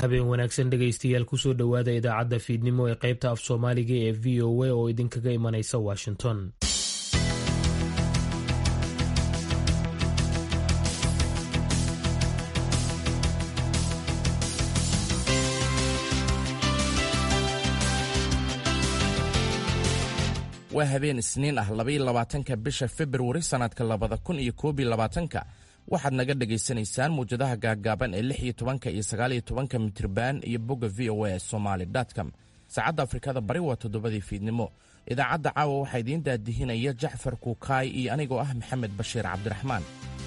habeen wanaagsan dhegaystayaal kusoo dhowaada idaacadda fiidnimo ee qaybta af soomaaliga ee v o a oo idinkaga imanaysa washington waa habeen isniin ah labaylabaatanka bisha februari sannadka labada kun iyo koobiyo labaatanka waxaad naga dhagaysanaysaan muwjadaha gaaggaaban ee lix iyo tobanka iyo sagaaliyo tobanka mitriban iyo bogga v o a somaali com saacadda afrikada bari waa toddobadii fiidnimo idaacadda caawa waxaa idiin daadihinaya jacfar kuukaay iyo anigoo ah maxamed bashiir cabdiraxmaan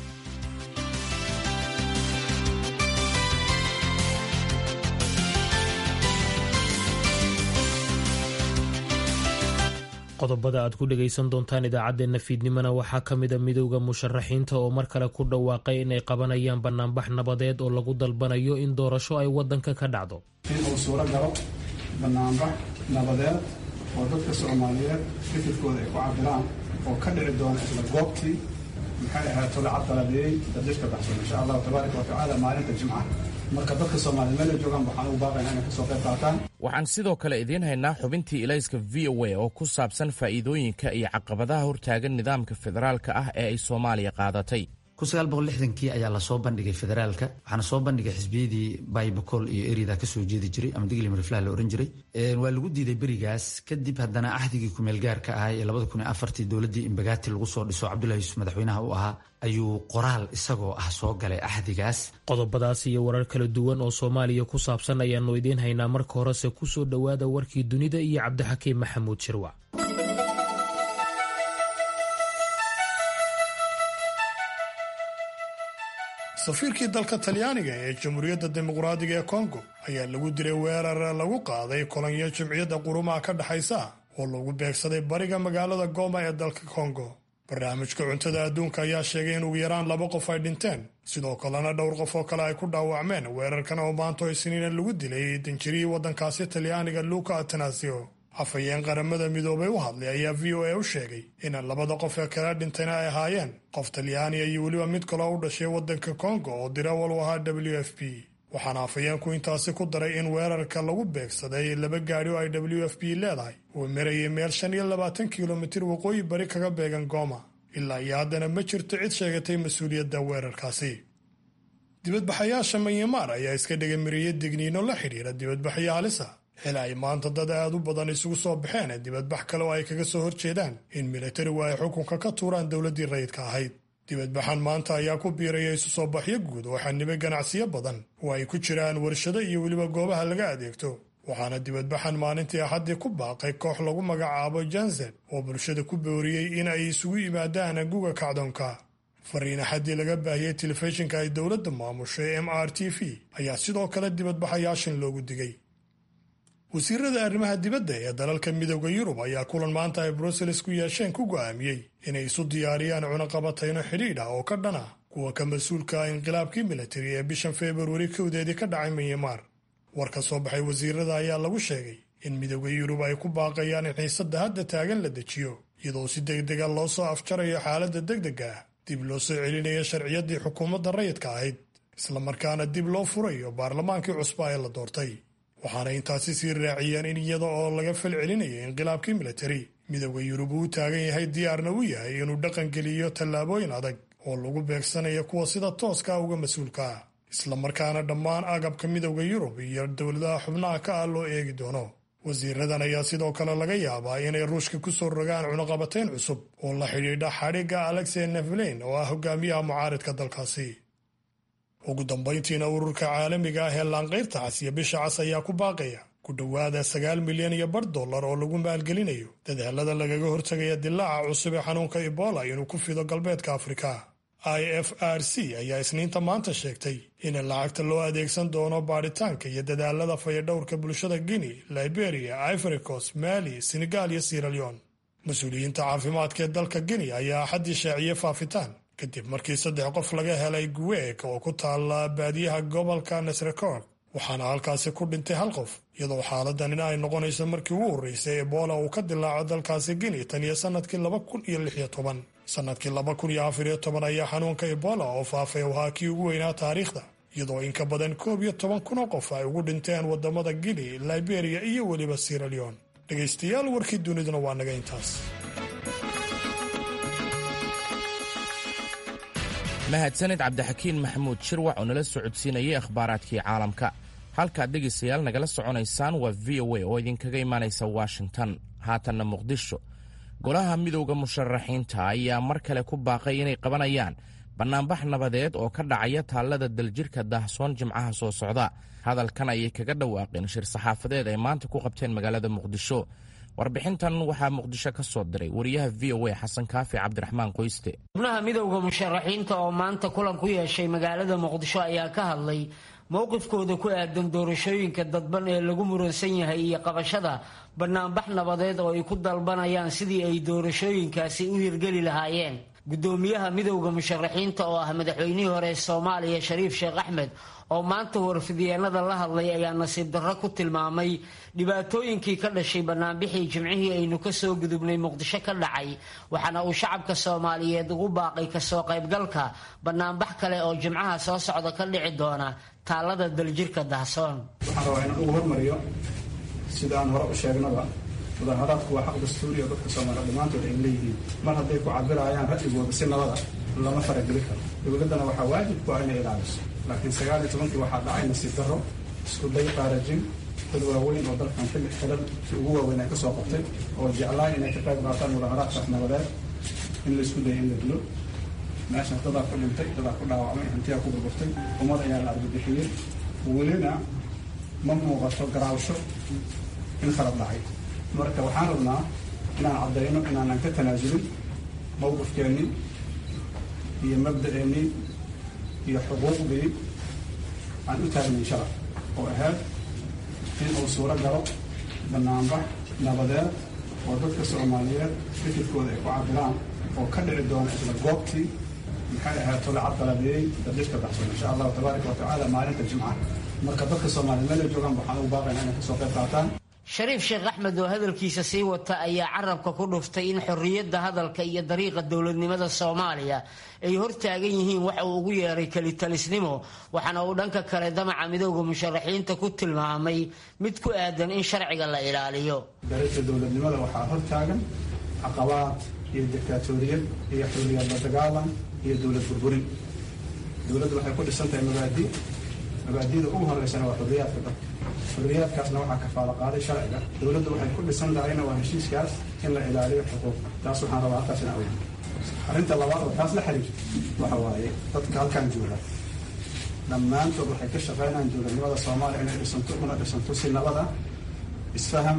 qodobada aad ku dhegaysan doontaan idaacaddeenna fiidnimona waxaa ka mida midowda musharaxiinta oo mar kale ku dhawaaqay inay qabanayaan banaanbax nabadeed oo lagu dalbanayo in doorasho ay waddanka ka dhacdo in uu suuro galo banaanbax nabadeed oo dadka soomaaliyeed fikirkooda ay ku cabiraan oo ka dhici doona isla goobtii maxay ahaato la cabdaladeeyey dadishka baxsan insha allahu tabaaraka wa tacaala maalinta jimca marka dadka soomaliya meel ay joogaan waxaan ugu baaqaynaa inay kasoo qayb qaataan waxaan sidoo kale idiin haynaa xubintii ilayska v o a oo ku saabsan faa'iidooyinka iyo caqabadaha hortaagan nidaamka federaalka ah ee ay soomaaliya qaadatay kii ayaa lasoo bandhigay federaalka waxaana soo bandhigay xisbiyadii baybacol iyo erida kasoo jeedi jiray ama digli mariflah la ohan jiray waa lagu diiday berigaas kadib haddana axdigii kumeelgaarka ahay ee labada kun iyo afartii dowladdii imbagaati lagu soo dhiso cabdullahi yuusuf madaxweynaha u ahaa ayuu qoraal isagoo ah soo galay axdigaas qodobadaas iyo warar kala duwan oo soomaaliya ku saabsan ayaannu idiin haynaa marka horese kusoo dhowaada warkii dunida iyo cabdixakiim maxamuud shirwac safiirkii dalka talyaaniga ee jamhuuriyadda dimuqraadiga ee kongo ayaa lagu diray weerar lagu qaaday kolonyo jimciyadda qurumaha ka dhexaysa oo lagu beegsaday bariga magaalada goma ee dalka kongo barnaamijka cuntada adduunka ayaa sheegay in ugu yaraan laba qof ay dhinteen sidoo kalena dhowr qof oo kale ay ku dhaawacmeen weerarkan oo maanto isniina lagu dilay danjirihii waddankaasi talyaaniga luka atanasio afhayeen qaramada midoobay u hadlay ayaa v o a u sheegay in labada qof ee kala dhintayna ay ahaayeen qof talyaaniya iyo weliba mid kaloo u dhashay waddanka kongo oo dirawal u ahaa w f p waxaana afhayeenku intaasi ku daray in weerarka lagu beegsaday laba gaadhi oo ay w f p leedahay uu marayay meel shan iyo labaatan kilomitir waqooyi bari kaga beegan gooma ilaa iyo haddana ma jirto cid sheegatay mas-uuliyadda weerarkaasi dibadbaxayaasha manyamaar ayaa iska dhagamariyey digniino la xidhiira dibadbaxyo halisa xil ay maanta dad aad u badan isugu soo baxeen dibadbax kale oo ay kaga soo horjeedaan in militarigu ay xukunka ka tuuraan dowladdii rayidka ahayd dibadbaxan maanta ayaa ku biiraya isu soo baxyo guud oo xanibay ganacsiyo badan oo ay ku jiraan warshado iyo weliba goobaha laga adeegto waxaana dibadbaxan maalintii axaddii ku baaqay koox lagu magacaabo jansen oo bulshada ku booriyey in ay isugu yimaadaan guga kacdoonka fariin axaddii laga baahiyey telefishinka ay dowladda maamusho ee m r t v ayaa sidoo kale dibadbaxayaashan loogu digay wasiirada arrimaha dibadda ee dalalka midooda yurub ayaa kulan maanta ay brussels ku yeesheen ku go'aamiyey inay isu diyaariyaan cunaqabatayno xidhiidh ah oo ka dhan ah kuwa ka mas-uulka ah inqilaabkii militari ee bishan februari kowdeedii ka dhacay manyamaar war ka soo baxay wasiirada ayaa lagu sheegay in midooda yurub ay ku baaqayaan in xiisadda hadda taagan la dejiyo iyadoo si degdega loo soo afjarayo xaaladda degdega ah dib loo soo celinayo sharciyaddii xukuumadda rayidka ahayd islamarkaana dib loo furayo baarlamaankii cusba ee la doortay waxaana intaasi sii raaciyeen in iyada oo laga fal celinayo inqilaabkii militari midooda yurub uu taagan yahay diyaarna u yahay inuu dhaqangeliyo tallaabooyin adag oo lagu beegsanayo kuwa sida tooska uga mas-uulka ah islamarkaana dhammaan agabka midooda yurub iyo dowladaha xubnaha ka ah loo eegi doono wasiiradan ayaa sidoo kale laga yaabaa inay ruushka ku soo rogaan cunaqabatayn cusub oo la xidhiidha xadhigga alexey neflein oo ah hogaamiyaha mucaaridka dalkaasi ugu dambayntiina ururka caalamiga ah ee laanqayrta cas iyo bisha cas ayaa ku baaqaya ku dhowaada sagaal milyan iyo bar dollar oo lagu maalgelinayo dadaalada lagaga hortagaya dilaaca cusub ee xanuunka ebola inuu ku fido galbeedka afrika i f r c ayaa isniinta maanta sheegtay in lacagta loo adeegsan doono baadhitaanka iyo dadaalada fayadhowrka bulshada guinea liberia ivoricos mali senegal iyo siraleon mas-uuliyiinta caafimaadka ee dalka guinea ayaa axaddii shaaciyey faafitaan kadib markii saddex qof laga helay guweeg oo ku taalla baadiyaha gobolka nasrecork waxaana halkaasi ku dhintay hal qof iyadoo xaaladan in ay noqonayso markii ugu horreysay ebola uu ka dilaaco dalkaasi guinea tan iyo sannadkii laba kun iyo lix iyo toban sannadkii laba kun iyo afar iyo toban ayaa xanuunka ebola oo faafay ahaa kii ugu weynaa taariikhda iyadoo in ka badan koob iyo toban kun oo qof ay ugu dhinteen wadamada guinea liberia iyo weliba sierra leone dhegaystayaal warkii duniduna waa naga intaas mahadsanid cabdixakiin maxamuud shirwac oo nala socodsiinayay akhbaaraadkii caalamka halkaad dhegaystayaal nagala soconaysaan waa v o a oo idinkaga imaanaysa washington haatanna muqdisho golaha midowda musharaxiinta ayaa mar kale ku baaqay inay qabanayaan bannaanbax nabadeed oo ka dhacaya taallada daljirka daahsoon jimcaha soo socda hadalkan ayay kaga dhawaaqeen shir saxaafadeed ay maanta ku qabteen magaalada muqdisho warbixintan waxaa muqdisho ka soo diray wariyaha v o a xasan kaafi cabdiraxmaan qoyste xubnaha midowda musharaxiinta oo maanta kulan ku yeeshay magaalada muqdisho ayaa ka hadlay mowqifkooda ku aadan doorashooyinka dadban ee lagu muransan yahay iyo qabashada bannaanbax nabadeed oo ay ku dalbanayaan sidii ay doorashooyinkaasi u hirgeli lahaayeen gudoomiyaha midowda musharaxiinta oo ah madaxweynihii hore soomaaliya shariif sheekh axmed oo maanta warfidyeennada la hadlay ayaa nasiib darro ku tilmaamay dhibaatooyinkii ka dhashay bannaanbixii jimcihii aynu kasoo gudubnay muqdisho ka dhacay waxaana uu shacabka soomaaliyeed ugu baaqay kasoo qaybgalka bannaanbax kale oo jimcaha soo socda ka dhici doona taallada daljirka dahsoon waxaan rabaa inaan ugu hormariyo sida aan hore u sheegnaba mudaharaadku waa xaq dastuuriya dadka soomaaliya dhammaantood ay leeyihiin mar hadday ku cabirayaan ra'yigooda si nabada lama farageli karo dowladdana waxaa waajib ku ah inay ilaaliso laakiin sagaal iyo tobankii waxaa dhacay nasiib darro isku day qaarajin dad waaweyn oo dalkan xilli xilan si ugu waaweyn ay ka soo qabtay oo jeclaan inay ka qayb qaataan mudaharaadkaas nabadeed in laisku dayay in la dilo meeshaas dadaa ku dhintay dadaa ku dhaawacmay hantiyaa ku burburtay ummad ayaa la argabixiyey welina ma muuqato garaawsho in khalad dhacay marka waxaan rabnaa inaan caddayno inaanan ka tanaasulin mowqifkeennii iyo mabda'eennii iyo xuquuqdii aan u taagnayn sharaf oo ahayd in uu suuro galo bannaanbax nabadeed oo dadka soomaaliyeed fikirkooda ay ku cabiraan oo ka dhici doona isla goobtii maxay ahayd tolacad qalabeeyey dadhishka baxsan insha allahu tabaaraka wa tacaala maalinta jimcaha marka dadka soomaaliya meel ay joogaan waxaan ugu baaqaynaa inay kasoo qayb qaataan shariif sheekh axmed oo hadalkiisa sii wata ayaa carabka ku dhuftay in xorriyadda hadalka iyo dariiqa dowladnimada soomaaliya ay hortaagan yihiin waxa uu ugu yeeray kelitalisnimo waxaana uu dhanka kale damaca midowda musharaxiinta ku tilmaamay mid ku aadan in sharciga la ilaaliyo dariiqa dowladnimada waxaa hortaagan caqabaad iyo diktatoriyad iyo xorriyad la dagaalan iyo dowlad burburin dowladdu waxay ku dhisan tahay mabaadi mabaadida ugu horeysana waa xorriyaadka dalka xorriyaadkaasna waxaa kafaalo qaaday sharciga dowladdu waxay ku dhisan tahayna waa heshiiskaas in la ilaaliyo xuquuq taas waxaan rabaa halkaas in awey arrinta labaad oo taas la xiriirta waxa waaye dadka halkan jooga dhammaantood waxay ka shaqeynayaan dowladnimada soomaaliya inay dhisanto una dhisanto si nabada isfaham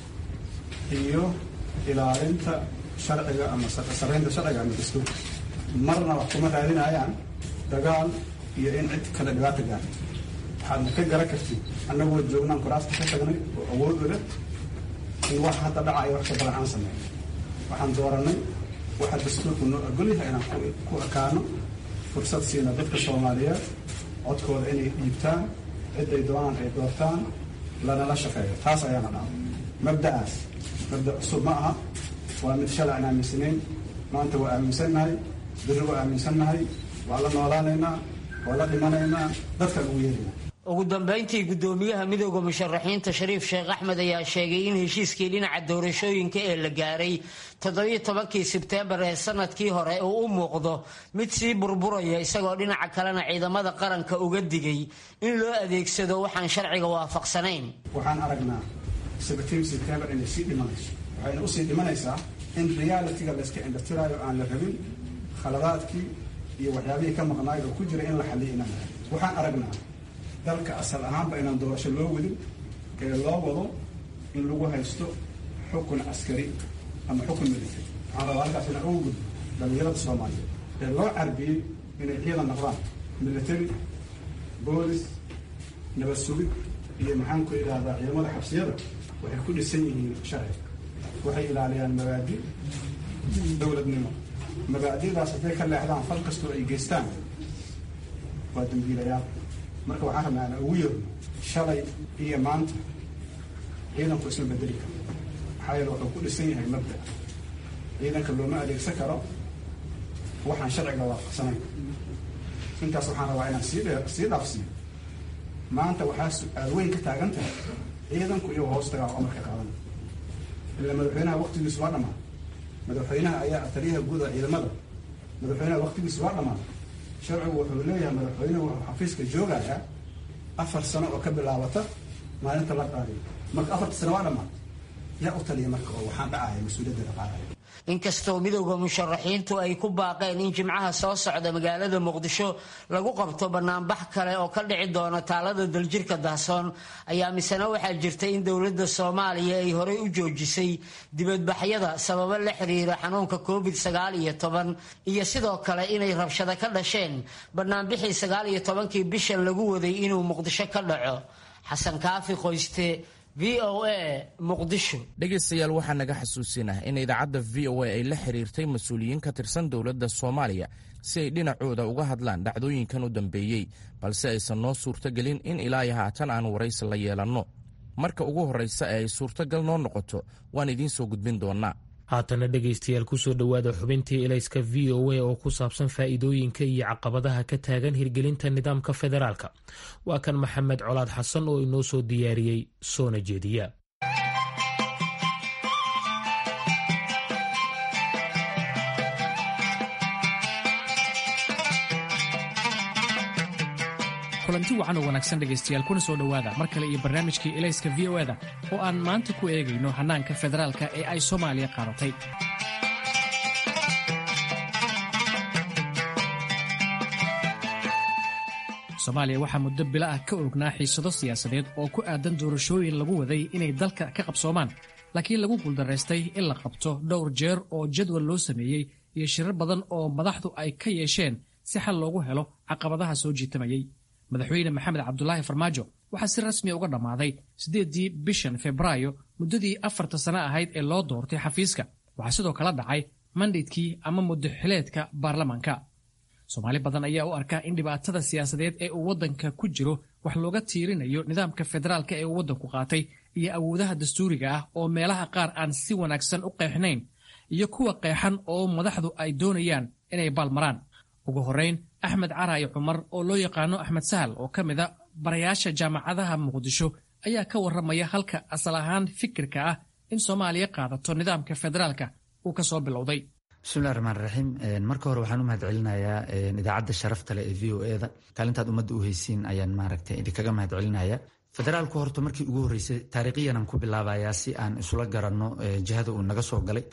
iyo ilaalinta sharciga ama sarreynta sharciga ama dastuurka marna wax kuma raadinayaan dagaal iyo in cid kale dhibaata gaarto waxaadna ka garan kartid annagoo joognaan kuraasta ka tagnay oo awood u leh in wax hadda dhacaya wax ka badan aan sameyn waxaan dooranay waxa dastuurku noo ogolyahay inaan ku ekaano fursad siina dadka soomaaliyeed codkooda inay dhiibtaan ciday doonaan ay doortaan lanala shaqeeyo taas ayaana dhaca mabda'aas mabda cusub ma aha waa mid shalay aan aaminsanayn maanta waa aaminsannahay biri waa aaminsannahay waa la noolaanaynaa waa la dhimanaynaa dadkaan ugu yeeraynaa ugu dambeyntii gudoomiyaha midowda musharaxiinta shariif sheekh axmed ayaa sheegay in heshiiskii dhinaca doorashooyinka ee la gaaray toddobiyo tobankii sebteembar ee sanadkii hore uu u muuqdo mid sii burburaya isagoo dhinaca kalena ciidamada qaranka uga digay in loo adeegsado waxaan sharciga waafaqsanayn waxaan aragnaa sebtiin sebtembar inay sii dhimanayso waxayna usii dhimanaysaa in realitiga layska indhatiraayo aan la rabin khaladaadkii iyo waxyaabihii ka maqnaay oo ku jira in la xaliyo inaan lahay waxaan aragnaa dalka asal ahaanba inaan doorasho loo wadin ee loo wado in lagu haysto xukun askari ama xukun military waxaan rabaa halkaas inaan ugu gudbo dhalinyarada soomaaliyeed ee loo carbiyey inay ciidan noqdaan military boolis nabad sugid iyo maxaan ku idhaahdaa ciidamada xabsiyada waxay ku dhisan yihiin sharci waxay ilaaliyaan mabaadi dowladnimo mabaadidaas hadday ka leexdaan fal kastoo ay geystaan waa dambiilayaal marka waxaan rabnaa ana ugu yeerno shalay iyo maanta ciidanku isma bedeli karo maxaa yeele wuxuu ku dhisan yahay mabda ciidanka looma adeegsan karo waxaan sharciga waafaqsanayn intaas waxaan rabaa inaan sii dhe sii dhaafsiiyo maanta waxaa su-aal weyn ka taagan tahay ciidanku iyagoo hoos tagaa oo amarka qaadan ila madaxweynaha waktigiisu waa dhamaaday madaxweynaha ayaa taliyaha guuda ciidamada madaxweynaha waktigiisu waa dhamaaday sharcigu wuxuu leeyahay madaxweynuhu wuxuu xafiiska joogayaa afar sano oo ka bilaabata maalinta la qaadiyo marka afarta sano waa dhamaaday yaa u taliya marka oo waxaan dhacaya mas-uuliyadda qaadaya inkastoo midowda musharaxiintu ay ku baaqeen in jimcaha soo socda magaalada muqdisho lagu qabto banaanbax kale oo ka dhici doona taalada daljirka dahsoon ayaa misena waxaa jirta in dowladda soomaaliya ay horey u joojisay dibadbaxyada sababo la xiriira xanuunka covid sagaal iyo toban iyo sidoo kale inay rabshado ka dhasheen banaanbixii sagaal iyo tobankii bishan lagu waday inuu muqdisho ka dhaco xasan kaafi qoyste v o a muqdisho dhegaystayaal waxaa naga xasuusinah in idaacadda v o a ay la xiriirtay mas-uuliyiin ka tirsan dowladda soomaaliya si ay dhinacooda uga hadlaan dhacdooyinkan u dambeeyey balse aysan noo suurtogelin in ilaayo haatan aan waraysi la yeelanno marka ugu horraysa ee ay suurtogal noo noqoto waan idiin soo gudbin doonnaa haatana dhegaystayaal kusoo dhowaada xubintii elayska v o a oo ku saabsan faa'iidooyinka iyo caqabadaha ka taagan hirgelinta nidaamka federaalka waa kan maxamed colaad xasan oo inoo soo diyaariyey soona jeediya kulanti wacan oo wanaagsan dhegaystayaal kuna soo dhowaada mar kale iyo barnaamijkii elayska v o eda oo aan maanta ku eegayno hannaanka federaalka ee ay soomaaliya qaadatay soomaaliya waxaa muddo bila ah ka ognaa xiisado siyaasadeed oo ku aadan doorashooyin lagu waday inay dalka ka qabsoomaan laakiin lagu guuldaraystay in la qabto dhowr jeer oo jadwal loo sameeyey iyo shirar badan oo madaxdu ay ka yeesheen si xal loogu helo caqabadaha soo jiitamayey madaxweyne maxamed cabdulaahi farmaajo waxaa si rasmiya uga dhammaaday siddeeddii bishan febraayo muddadii afarta sano ahayd ee loo doortay xafiiska waxaa sidoo kala dhacay mandaydkii ama muddaxileedka baarlamaanka soomaali badan ayaa u arkaa in dhibaatada siyaasadeed ee uu waddanka ku jiro wax looga tiirinayo nidaamka federaalka ee uu waddanku qaatay iyo awoodaha dastuuriga ah oo meelaha qaar aan si wanaagsan u qeexnayn iyo kuwa qeexan oo madaxdu ay doonayaan inay baalmaraan ugu horrayn axmed caraayo cumar oo loo yaqaano axmed sahal oo ka mid a barayaasha jaamacadaha muqdisho ayaa ka warramaya halka asal ahaan fikirka ah in soomaaliya qaadato nidaamka federaalka uu ka soo bilowday bismillahi raxmaan raxiim marka hore waxaan u mahad celinayaa idaacadda sharafta leh ee v o e da kaalintaad ummadda u haysiin ayaan maaragtay idinkaga mahad celinaya federaalku horta markii ugu horreysay taariikhiyanaan ku bilaabayaa si aan isula garanno jihada uu naga soo galay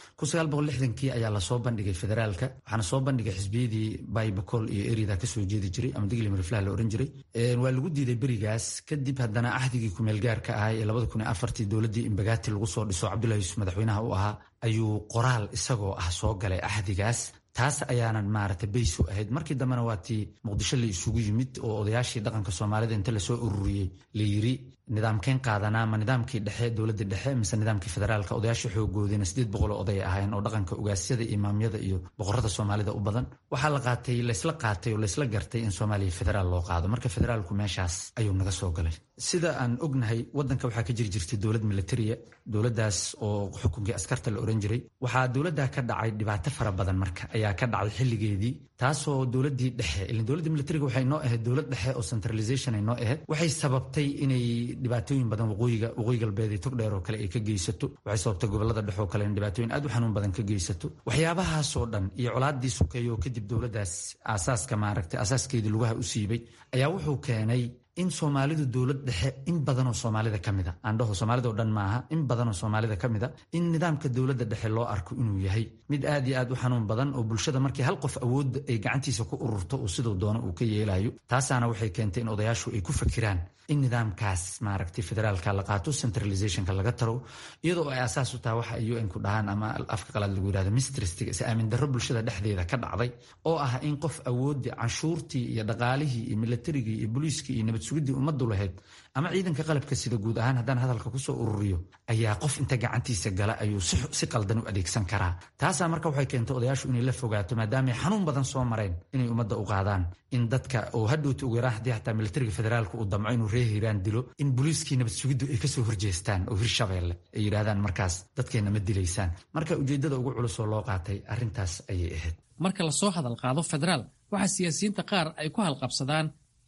kii ayaa lasoo bandhigay federaalka waxaana soo bandhigay xisbiyadii baybacol iyo erida kasoo jeedi jiray ama digli mariflaha la ohan jiray waa lagu diiday berigaas kadib haddana ahdigii kumeelgaarka ahay ee dowladdii imbagaati lagu soo dhiso cabdullahi yuusuf madaxweynaha u ahaa ayuu qoraal isagoo ah soo galay ahdigaas taas ayaanan maaragtay baysu ahayd markii dambena waa tii muqdisho la isugu yimid oo odayaashii dhaqanka soomaalida inta lasoo ururiyey la yiri nidaamkeen qaadanaa ma nidaamkii dhexe dowladda dhexe mise nidaamkii federaalka odayaasha xoogoodina sideed boqoloo oday ahayn oo dhaqanka ugaasyada imaamyada iyo boqorada soomaalida u badan waxaa la qaatay laysla qaatay oo laysla gartay in soomaaliya federaal loo qaado marka federaalku meeshaas ayuu naga soo galay sida aan ognahay wadanka waxaa ka jiri jirtay dowlad militariya dowladdaas oo xukunkii askarta la oran jiray waxaa dowladda ka dhacay dhibaato fara badan marka ayaa ka dhacday xilligeedii taasoo dowladdii dhexe ilaa dowladda militariga waxay noo ahayd dowlad dhexe oo centralization ay noo ahayd waxay sababtay inay dhibaatooyin badan waqooyiga waqooyi galbeed iyo togdheer oo kale ay ka geysato waxay sababtay gobolada dhexe oo kale in dhibaatooyin aad u xanuun badan ka geysato waxyaabahaasoo dhan iyo colaadii sukeeyo oo kadib dowladdaas aasaaska maaragtay asaaskeedii lugaha u siibay ayaa wuxuu keenay in soomaalidu dowlad dhexe in badanoo soomaalida ka mida aandhaho soomaalida o dhan maaha in badanoo soomaalida ka mida in nidaamka dowladda dhexe loo arko inuu yahay mid aad iyo aad u xanuun badan oo bulshada markii hal qof awoodda ay gacantiisa ku ururto oo siduu doono uu ka yeelayo taasaana waxay keentay in odayaashu ay ku fakiraan in nidaamkaas maaragtay federaalka la qaato centralizationka laga taro iyadoo ay asaas u tahay waxa ay un ku dhahaan ama afka qalaad lagu yirahdo mistrestiga is aamin darro bulshada dhexdeeda ka dhacday oo ah in qof awoodii canshuurtii iyo dhaqaalihii iyo militarigii iyo booliiskii iyo nabad sugidii ummaddu lahayd ama ciidanka qalabka sida guud ahaan haddaan hadalka kusoo ururiyo ayaa qof inta gacantiisa gala ayuu si qaldan u adeegsan karaa taasaa marka waxay keentay odayaashu inay la fogaato maadaamay xanuun badan soo mareen inay ummadda u qaadaan in dadka oo hadhowta ugu yaraan haddii xataa militariga federaalka uu damco inuu reer hiiraan dilo in booliiskii nabad sugiddu ay kasoo horjeestaan oo hirshabeelle ay yidhaahdaan markaas dadkeenna ma dilaysaan marka ujeeddada ugu culusoo loo qaatay arrintaas ayay ahayd marka lasoo hadal qaado federaal waxaa siyaasiyiinta qaar ay ku halqabsadaan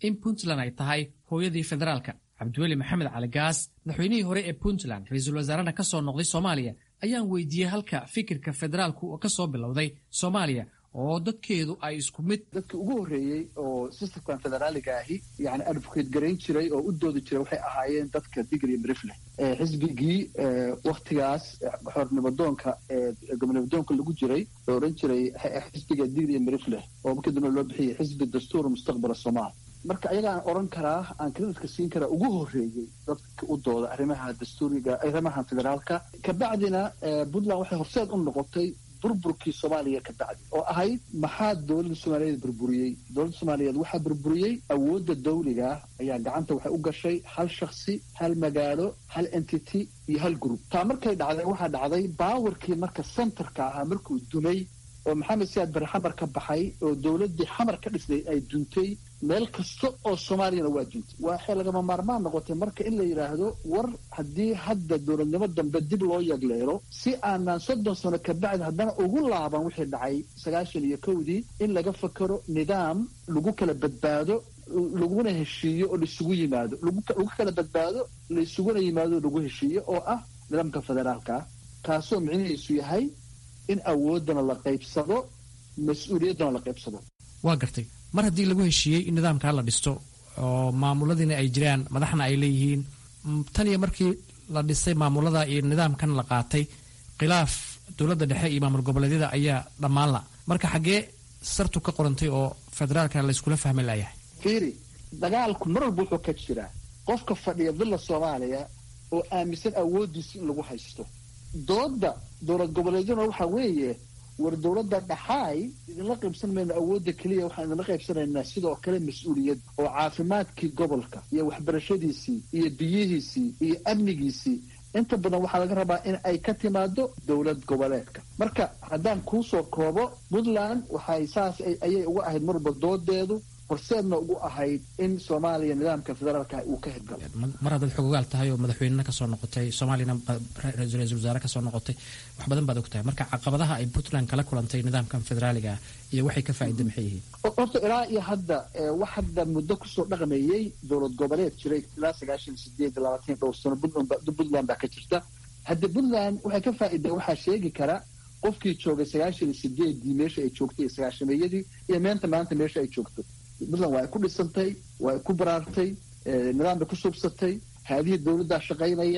in puntland ay tahay hooyadii federaalka cabdiweli maxamed cali gaas madaxweynihii hore ee puntland ra-iisul wasaarena ka soo noqday soomaaliya ayaan weydiiyey halka fikirka federaalku ka soo bilowday soomaaliya oo dadkeedu ay isku mid dadkii ugu horreeyey oo systemkan federaaliga ahi yani advocate garayn jiray oo u doodi jiray waxay ahaayeen dadka digri brifleh xisbigii waktigaas xornimadoonka gobonimadoonka lagu jiray oo odhan jiray xisbiga digri brifleh oo markii dambe loo bixiyay xisbi dastuur mustaqbala somaal marka ayagaan odhan karaa aan kreditka siin karaa ugu horreeyey dadka u dooda arrimaha dastuuriga arrimaha federaalka kabacdina puntland waxay horseed u noqotay burburkii soomaaliya ka bacdi oo ahayd maxaa dowladda soomaaliyeed burburiyey dowladda soomaaliyeed waxaa burburiyey awoodda dawliga ayaa gacanta waxay u gashay hal shaksi hal magaalo hal entity iyo hal group taa markay dhacday waxaa dhacday baawarkii marka centerka ahaa markuu dumay oo maxamed siyaad bari xamar ka baxay oo dowladdii xamar ka dhisnay ay duntay meel kasta oo soomaaliyana waa duntay waxay lagama maarmaan noqotay marka in la yidhaahdo war haddii hadda dowladnimo dambe dib loo yagleelo si aanan soddon sano kabacdi haddana ugu laaban wixii dhacay sagaashan iyo kowdii in laga fakero nidaam lagu kala badbaado laguna heshiiyo oo laisugu yimaado lagu kala badbaado laisuguna yimaado lagu heshiiyo oo ah nidaamka federaalka kaasoo micnihiisu yahay in awooddana la qaybsado mas-uuliyaddana la qaybsado waa gartay mar haddii lagu heshiiyey in nidaamkaa la dhisto oo maamuladiina ay jiraan madaxna ay leeyihiin tan iyo markii la dhisay maamulada iyo nidaamkan la qaatay khilaaf dowladda dhexe iyo maamul goboleedyada ayaa dhammaan la marka xaggee sartu ka qorantay oo federaalka layskula fahmi layahay fiiri dagaalku mar walba wuxuu ka jiraa qofka fadhiya villa soomaaliya oo aaminsan awooddiisa in lagu haysto dooda dowlad goboleedyaduna waxaa weeye war dowladda dhaxaay idinla qaybsan mayno awoodda keliya waxaan idinla qaybsanaynaa sidoo kale mas-uuliyad oo caafimaadkii gobolka iyo waxbarashadiisii iyo biyihiisii iyo amnigiisii inta badan waxaa laga rabaa in ay ka timaado dowlad goboleedka marka haddaan kuusoo koobo puntland waxay saas ayay uga ahayd marwalba doodeedu horseedna ugu ahayd in soomaaliya nidaamka federaalka uu ka hirgalo mar haddaad xogogaal tahay oo madaxweynena kasoo noqotay soomaaliyana ra-iisul wasaare kasoo noqotay wax badan baad og tahay marka caqabadaha ay puntland kala kulantay nidaamkan federaaliga ah iyo waxay ka faa'iida maxay yihiin horta ilaa iyo hadda wax hadda muddo kusoo dhaqmeeyey dowlad goboleed jiray ilaa sagaashan sideed labaatan dhowr sano puntland baa ka jirta hadda puntland waxay ka faa'iida waxaa sheegi kara qofkii joogay sagaashan iyo sideedii meesha ay joogtay iyo sagaashameeyadii iyo meenta maanta meesha ay joogto puntland waa ay ku dhisantay waa ay ku baraartay nidaam bay ku subsatay haadihii dowladdaa shaqaynaya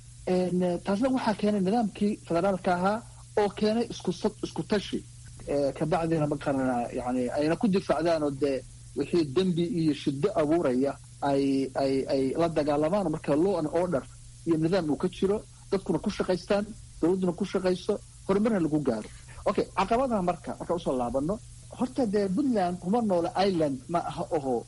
taasna waxaa keenay nidaamkii federaalka ahaa oo keenay isku tashi kabacdina maqarana yani ayna ku difaacdaan oo dee wixii dembi iyo shiddo abuuraya ay ay ay la dagaalamaan marka law and order iyo nidaam uu ka jiro dadkuna ku shaqaystaan dowladduna ku shaqayso horumarna lagu gaaro okay caqabadaha marka markaan usoo laabano horta dee puntland kuma noole ireland ma aha oho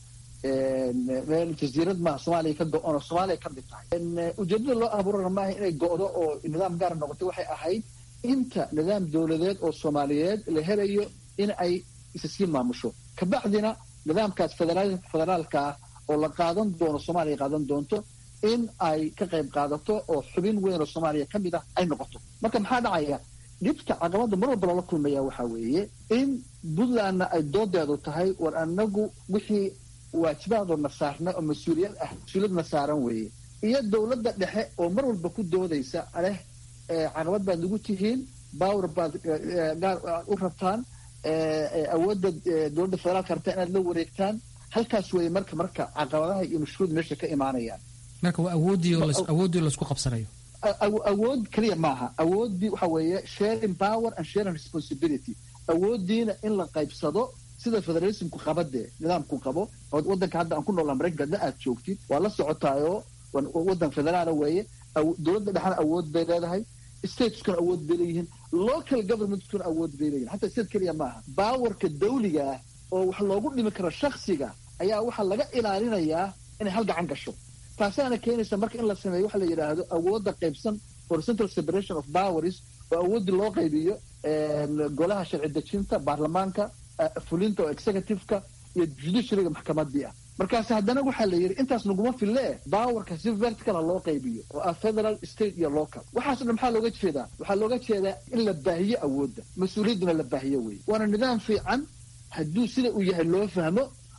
meel jasiirad maaha soomaaliya ka go-on oo soomaaliya ka mid tahay ujeedada loo abuurana maaha inay go-do oo nidaam gaara noqotay waxay ahayd inta nidaam dowladeed oo soomaaliyeed la helayo in ay isa sii maamusho kabacdina nidaamkaas federaalka ah oo la qaadan doono soomaaliya qaadan doonto in ay ka qayb qaadato oo xubin weyn oo soomaaliya ka mid ah ay noqoto marka maxaa dhacaya dhibka caqabada mar walba lala kulmaya waxaa weeye in puntlandna ay doodeedu tahay war anagu wixii waajibaadoo saarna oo mas-uuliyad ah mas-uuliyadna saaran weeye iyo dowladda dhexe oo mar walba ku doodaysa aleh caqabad baad nagu tihiin bawr baad gaar u rabtaan awoodda dowladda federaalka rabtaa inaad la wareegtaan halkaas weeye marka marka caqabadaha iyo mashruud meesha ka imaanayaan marka waa awoodii laisku qabsanayo awood keliya maaha awooddii waxa weeye sharing power and sharing responsibility awooddiina in la qaybsado sida federalismku qabadee nidaamku qabo wadanka hadda aan ku noolaa maraykanka hadda aad joogtid waa la socotaayoo wadan federaala weeye dowladda dhexna awood bay leedahay stateskuna awood bay leeyihiin local governmentkuna awood bay leeyihin hataa state keliya maaha baawarka dawliga ah oo wax loogu dhimi karo shaksiga ayaa waxaa laga ilaalinayaa inay hal gacan gasho taasaana keenaysa marka in la sameeyo waxa la yidhaahdo awoodda qaybsan for central separation of powers oo awooddii loo qaybiyo golaha sharci dejinta baarlamaanka fulinta oo executiveka iyo judiciaryga maxkamadii ah markaas haddana waxaa la yidhi intaas naguma fille bowerka si vertical ha loo qaybiyo oo ah federal state iyo local waxaaso dhan maxaa looga jeedaa waxaa looga jeedaa in la baahiyo awoodda mas-uuliyadduna la baahiyo wey waana nidaam fiican hadduu sida uu yahay loo fahmo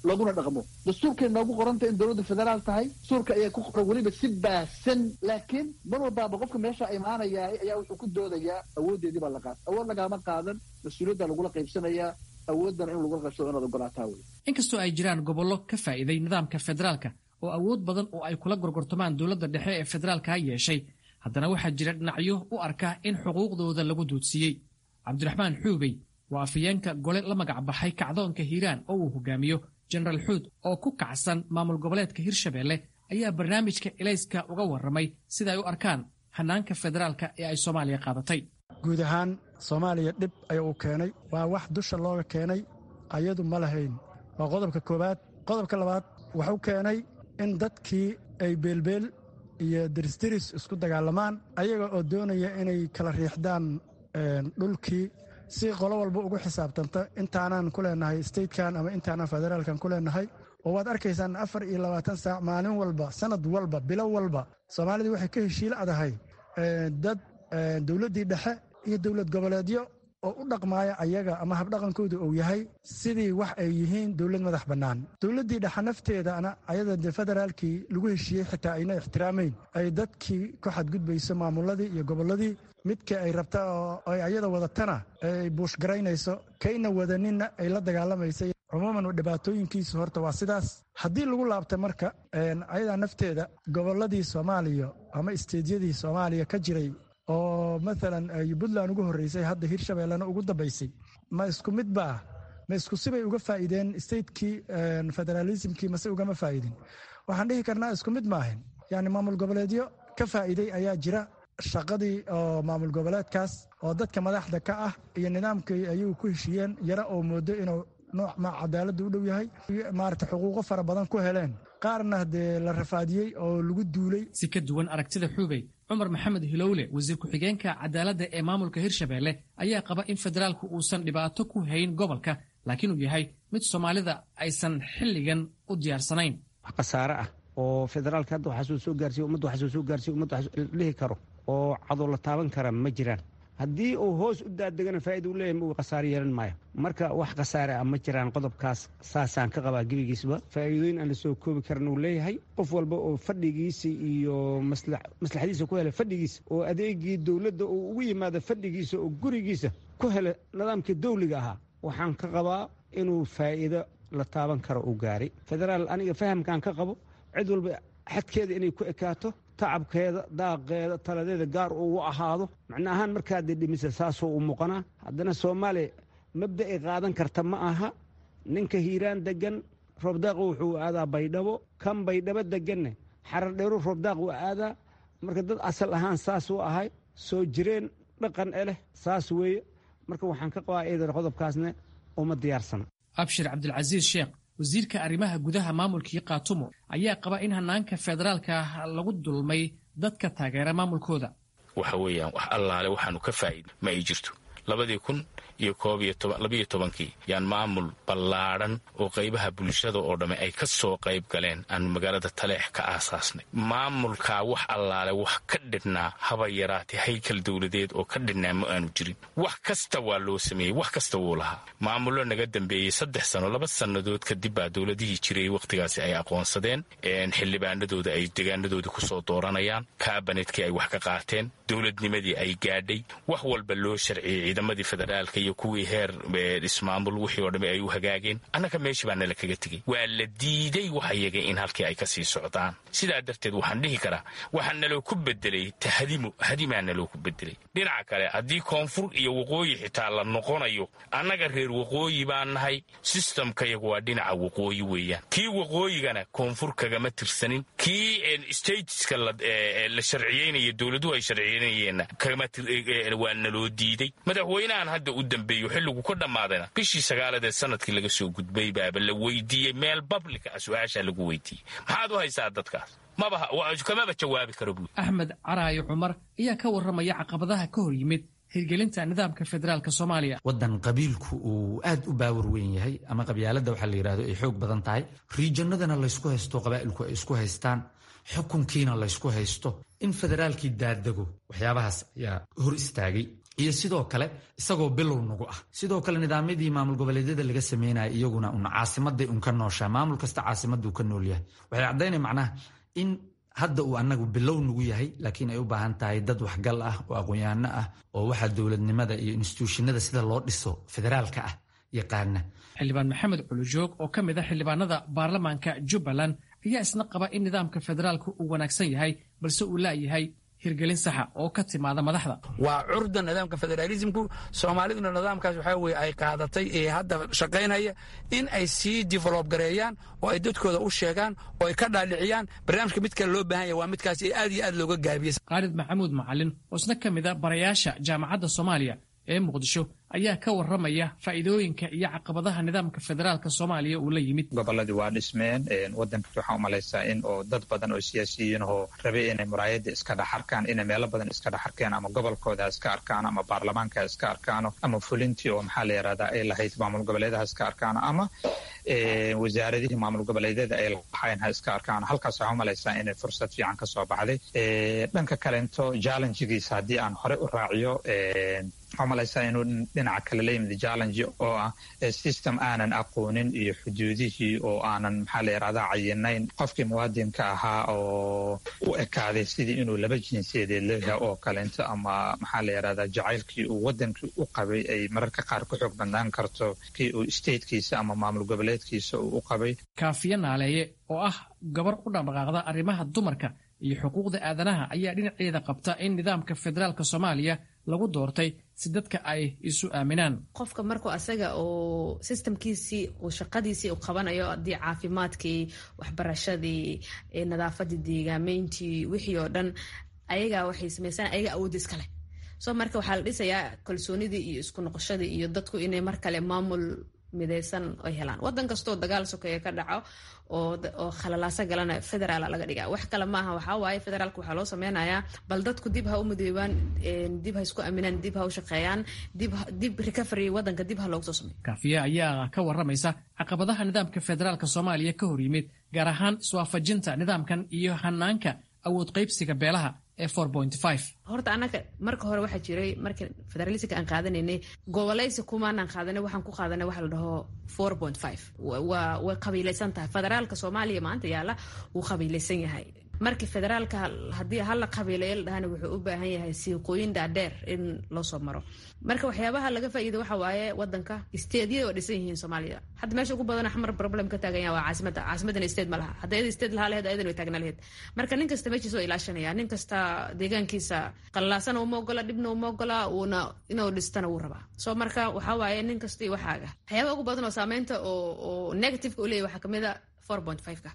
looguna dhaqmo dastuurkay noogu qoranta in dowladda federaal tahay dastuurka ayaa ku qoran weliba si baahsan laakiin mar walbaaba qofka meesha imaanaya ayaa wuxuu ku doodayaa awooddeedii baa la qaata awood lagaama qaadan mas-uuliyadda lagula qaybsanayaa awooddana in lagula qaybsado inaad ogolaataa wey inkastoo ay jiraan gobollo ka faa'iiday nidaamka federaalka oo awood badan oo ay kula gorgortamaan dowladda dhexe ee federaalka ha yeeshay haddana waxaa jira dhinacyo u arka in xuquuqdooda lagu duudsiiyey cabdiraxmaan xuubey waa afayeenka gole la magac baxay kacdoonka hiiraan oo uu hogaamiyo jenaraal xuud oo ku kacsan maamul goboleedka hirshabeelle ayaa barnaamijka elayska uga warramay sida ay u arkaan hanaanka federaalka ee ay soomaaliya qaadatay guud ahaan soomaaliya dhib ayaa uu keenay waa wax dusha looga keenay ayadu ma lahayn waa qodobka koowaad qodobka labaad wuxuu keenay in dadkii ay beelbeel iyo dirisdiris isku dagaalamaan ayaga oo doonaya inay kala riixdaan dhulkii si qolo walba ugu xisaabtanta intaanaan ku leenahay statekan ama intaanaan federaalkan ku leenahay oo waad arkaysaan afar iyo labaatan saac maalin walba sanad walba bilo walba soomaalidii waxay ka heshiil adahay dad dowladdii dhexe iyo dowlad goboleedyo oo u dhaqmaaya ayaga ama habdhaqankooda uu yahay sidii wax ay yihiin dowlad madax bannaan dowladdii dhexe nafteedana ayada de federaalkii lagu heshiiyey xitaa ayna ixtiraamayn ay dadkii ku xadgudbayso maamuladii iyo gobolladii midka ay rabta oo ay ayada wadatana ay buushgaraynayso kayna wadaninna ay la dagaalamaysa cumuuman dhibaatooyinkiisu horta waa sidaas haddii lagu laabta marka ayadaa nafteeda gobolladii soomaaliya ama isteedyadii soomaaliya ka jiray oo maalan puntland ugu horreysay hadda hirshabeellena ugu dambaysay ma isku mid ba ah ma isku sibay uga faa'iideen statekii federaalismkii mase ugama faa'idin waxaan dhihi karnaa isku mid maahan yani maamul goboleedyo ka faa'iiday ayaa jira shaqadii oo maamul goboleedkaas oo dadka madaxda ka ah iyo nidaamkii ayuu ku heshiiyeen yara oo moodo inuu nooc ma cadaaladda u dhow yahay maarata xuquuqo fara badan ku heleen qaarna dee la rafaadiyey oo lagu duulay si ka duwan aragtida xuubey cumar maxamed hilowle wasiir ku-xigeenka cadaaladda ee maamulka hirshabeelle ayaa qaba in federaalku uusan dhibaato ku hayn gobolka laakiin uu yahay mid soomaalida aysan xilligan u diyaarsanayn wax khasaare ah oo federaalka hadda waxaasuu soo gaarsiy ummadda waxaasuu soo gaarsiy ummadda dhihi karo oo cadoo la taaban kara ma jiraan haddii uu hoos u daadegana faaida u leeyahy uu khasaare yeelan maayo marka wax khasaare ah ma jiraan qodobkaas saasaan ka qabaa gebigiisba faa'iidooyin aan la soo koobi karan uu leeyahay qof walba oo fadhigiisa iyo maslaxadiisa ku hela fadhigiisa oo adeegii dowladda uu ugu yimaado fadhigiisa oo gurigiisa ku hela nidaamkii dawliga ahaa waxaan ka qabaa inuu faa'iido la taaban karo uu gaaray federaal aniga fahamkaan ka qabo cid walba xadkeeda inay ku ekaato tacabkeeda daaqeeda taladeeda gaar uu u ahaado macna ahaan markaad dhimisa saasoo u muuqanaa haddana soomaaliya mabda ay qaadan karta ma aha ninka hiiraan degan roobdaaq wuxuu aadaa baydhabo kan baydhabo deganne xaradheeru roobdaaq uu aadaa marka dad asal ahaan saas u ahay soo jireen dhaqan e leh saas weeye marka waxaan ka qabaa eedar qodobkaasne uma diyaarsana abshir cabdilcasiis sheekh wasiirka arrimaha gudaha maamulkii kaatumo ayaa qaba in hanaanka federaalka lagu dulmay dadka taageera maamulkooda waxa weeyaan wax allaale waxaanu ka faa'iid ma ay jirto labadii kun iyo koob iyo labiyo tobankii yaan maamul ballaadhan oo qaybaha bulshada oo dhamme ay ka soo qayb galeen aanu magaalada taleex ka aasaasnay maamulkaa wax allaale wax ka dhidhnaa haba yaraatee haykal dowladeed oo ka dhidhnaa ma aanu jirin wax kasta waa loo sameeyey wax kasta wuu lahaa maamullo naga dambeeyey saddex sano laba sannadood kadib baa dowladihii jiray wakhtigaasi ay aqoonsadeen xildhibaanadooda ay degaanadooda ku soo dooranayaan kaabanetkii ay wax ka qaateen dowladnimadii ay gaadhay wax walba loo sharciyey ciidamadii federaalka iyo kuwii heer ismaamul wixii oo dhamme ay u hagaageen annaga meeshii baa nala kaga tegey waa la diiday wax iyaga in halkii ay ka sii socdaan sidaa darteed waxaan dhihi karaa waxaa naloo ku bedelay tahdimu hadimaa naloo ku bedelay dhinaca kale haddii koonfur iyo waqooyi xitaa la noqonayo annaga reer waqooyi baan nahay sistamkayagu waa dhinaca waqooyi weeyaan kii waqooyigana koonfur kagama tirsanin kii stateska la sharciyeynaya dowladuhu ay sharciyeynayeenna waa naloo diiday madaxweynahan hadda u dambeeyo xilligu ka dhammaadayna bishii sagaaladee sanadkii laga soo gudbay baaba la weydiiyey meel bablika ah su-aashaa lagu weydiiyey maxaad u haysaa dadkaas mabakamaba jawaabi karo buui axmed caraayo cumar ayaa ka warramaya caqabadaha ka hor yimid hirgelinta nidaamka federaalk soomaaliya waddan qabiilku uu aad u baawar weyn yahay ama qabyaaladda waxaa la yidhahdo ay xoog badan tahay riijanadana laysku haysto qabaa'ilku ay isku haystaan xukunkiina laysku haysto in federaalkii daadego waxyaabahaas ayaa hor istaagay iyo sidoo kale isagoo bilow nagu ah sidoo kale nidaamyadii maamul goboleedyada laga sameynaya iyaguna un caasimaday un ka nooshaa maamul kasta caasimaduu ka nool yahay waxay caddaynaya macnaha in hadda uu anagu bilow nagu yahay laakiin ay u baahan tahay dad waxgal ah oo aqoon-yaano ah oo waxaa dowladnimada iyo instituushinada sida loo dhiso federaalka ah yaqaana xildhibaan maxamed culujoog oo ka mid a xildhibaanada baarlamaanka jubbaland ayaa isna qaba in nidaamka federaalku uu wanaagsan yahay balse uu laayahay hirgelin saxa oo ka timaada madaxda waa curda nidaamka federaalismku soomaaliduna nidaamkaas waxaa weye ay qaadatay ee hadda shaqaynaya in ay sii develob gareeyaan oo ay dadkooda u sheegaan oo ay ka dhaadhiciyaan barnaamijka mid kale loo baahan yahy waa midkaas ee aad iyo aad looga gaabiyey khaalid maxamuud macalin oo isna ka mid a barayaasha jaamacadda soomaaliya ee muqdisho ayaa ka warramaya faa'iidooyinka iyo caqabadaha nidaamka federaalka soomaaliya uu la yimid gobolladii waa dhismeen waddanka waxaan u malaysaa in oo dad badan oo siyaasiyiin oo rabay inay muraayadda iska dhex arkaan inay meelo badan iska dhex arkeen ama gobolkooda iska arkaan ama baarlamaanka iska arkaano ama fulintii oo maxaa la yidhahdaa ay lahayd maamul goboleedaha iska arkaano ama wasaaradihii maamul goboleedyada ay lahayn ha iska arkaano halkaas waxaan u malaysaa inay fursad fiican ka soo baxday dhanka kalento challengegiisa haddii aan hore u raaciyo waxaa malaysaa inuu dhinaca kale la yimid challenge oo ah system aanan aqoonin iyo xuduudihii oo aanan maxaa la yidhahdaa cayinayn qofkii muwaadinka ahaa oo u ekaaday sidii inuu laba jinsiyadeed leeyahay oo kalento ama maxaa la yidhahdaa jacaylkii uu wadankii u qabay ay mararka qaar ku xoog bandaan karto kii uu statekiisa ama maamul goboleedkiisa uu u qabay kaafiye naaleeye oo ah gabar u dhaqdhaqaaqda arrimaha dumarka iyo xuquuqda aadanaha ayaa dhinaceeda qabta in nidaamka federaalka soomaaliya lagu doortay si dadka ay isu aaminaan qofka markuu asaga uu sistamkiisii uu shaqadiisii u qabanayo haddii caafimaadkii waxbarashadii nadaafadii deegaameyntii wixii oo dhan ayagaa waxay sameysaan ayaga awoodda iskale soo marka waxaa la dhisayaa kalsoonidii iyo isku noqoshadii iyo dadku inay mar kale maamul midaysan ay helaan wadan kastoo dagaal sokeeye ka dhaco oo khalalaaso galana federaala laga dhiga wax kale maaha waxaa waaye federaalka waxaa loo sameynayaa bal dadku dib ha u midoobaan dib ha isku aaminaan dib ha u shaqeeyaan dib recovery wadanka dib ha loogu soo sameeyo kaafiye ayaa ka warramaysa caqabadaha nidaamka federaalka soomaaliya ka hor yimid gaar ahaan iswaafajinta nidaamkan iyo hanaanka awood qaybsiga beelaha ee horta annaga marka hore waxaa jiray marka federalismka aan qaadanaynay gobolaysi kumaanaan qaadanay waxaan ku qaadanay waxa la dhaho four point five waa way qabiilaysan tahay federaalka soomaaliya maanta yaalla wuu qabiilaysan yahay markii federaalka haddii hala qabiilayo la dhahana wuxuu u baahan yahay siiqooyin dhaadheer in loo soo maro marka waxyaabaha laga faa'iida waxa waaye wadanka steedyada waa dhisan yihiin soomaaliya hadda meesha ugu badan xamar problem ka taagan yaha waa caasimada caasimadana state ma laha hadda iyada state lahaa laheed ayadan way taagna laheed marka nin kasta meeshiisa waa ilaashanaya nin kasta deegaankiisa qallaasana uma ogola dhibna uma ogola uuna inuu dhistana wuu rabaa soo marka waxaa waaye nin kasta iyo waxaaga waxyaabaha ugu badan oo saameynta oo negativeka u leeyahy waxaa kamid a ka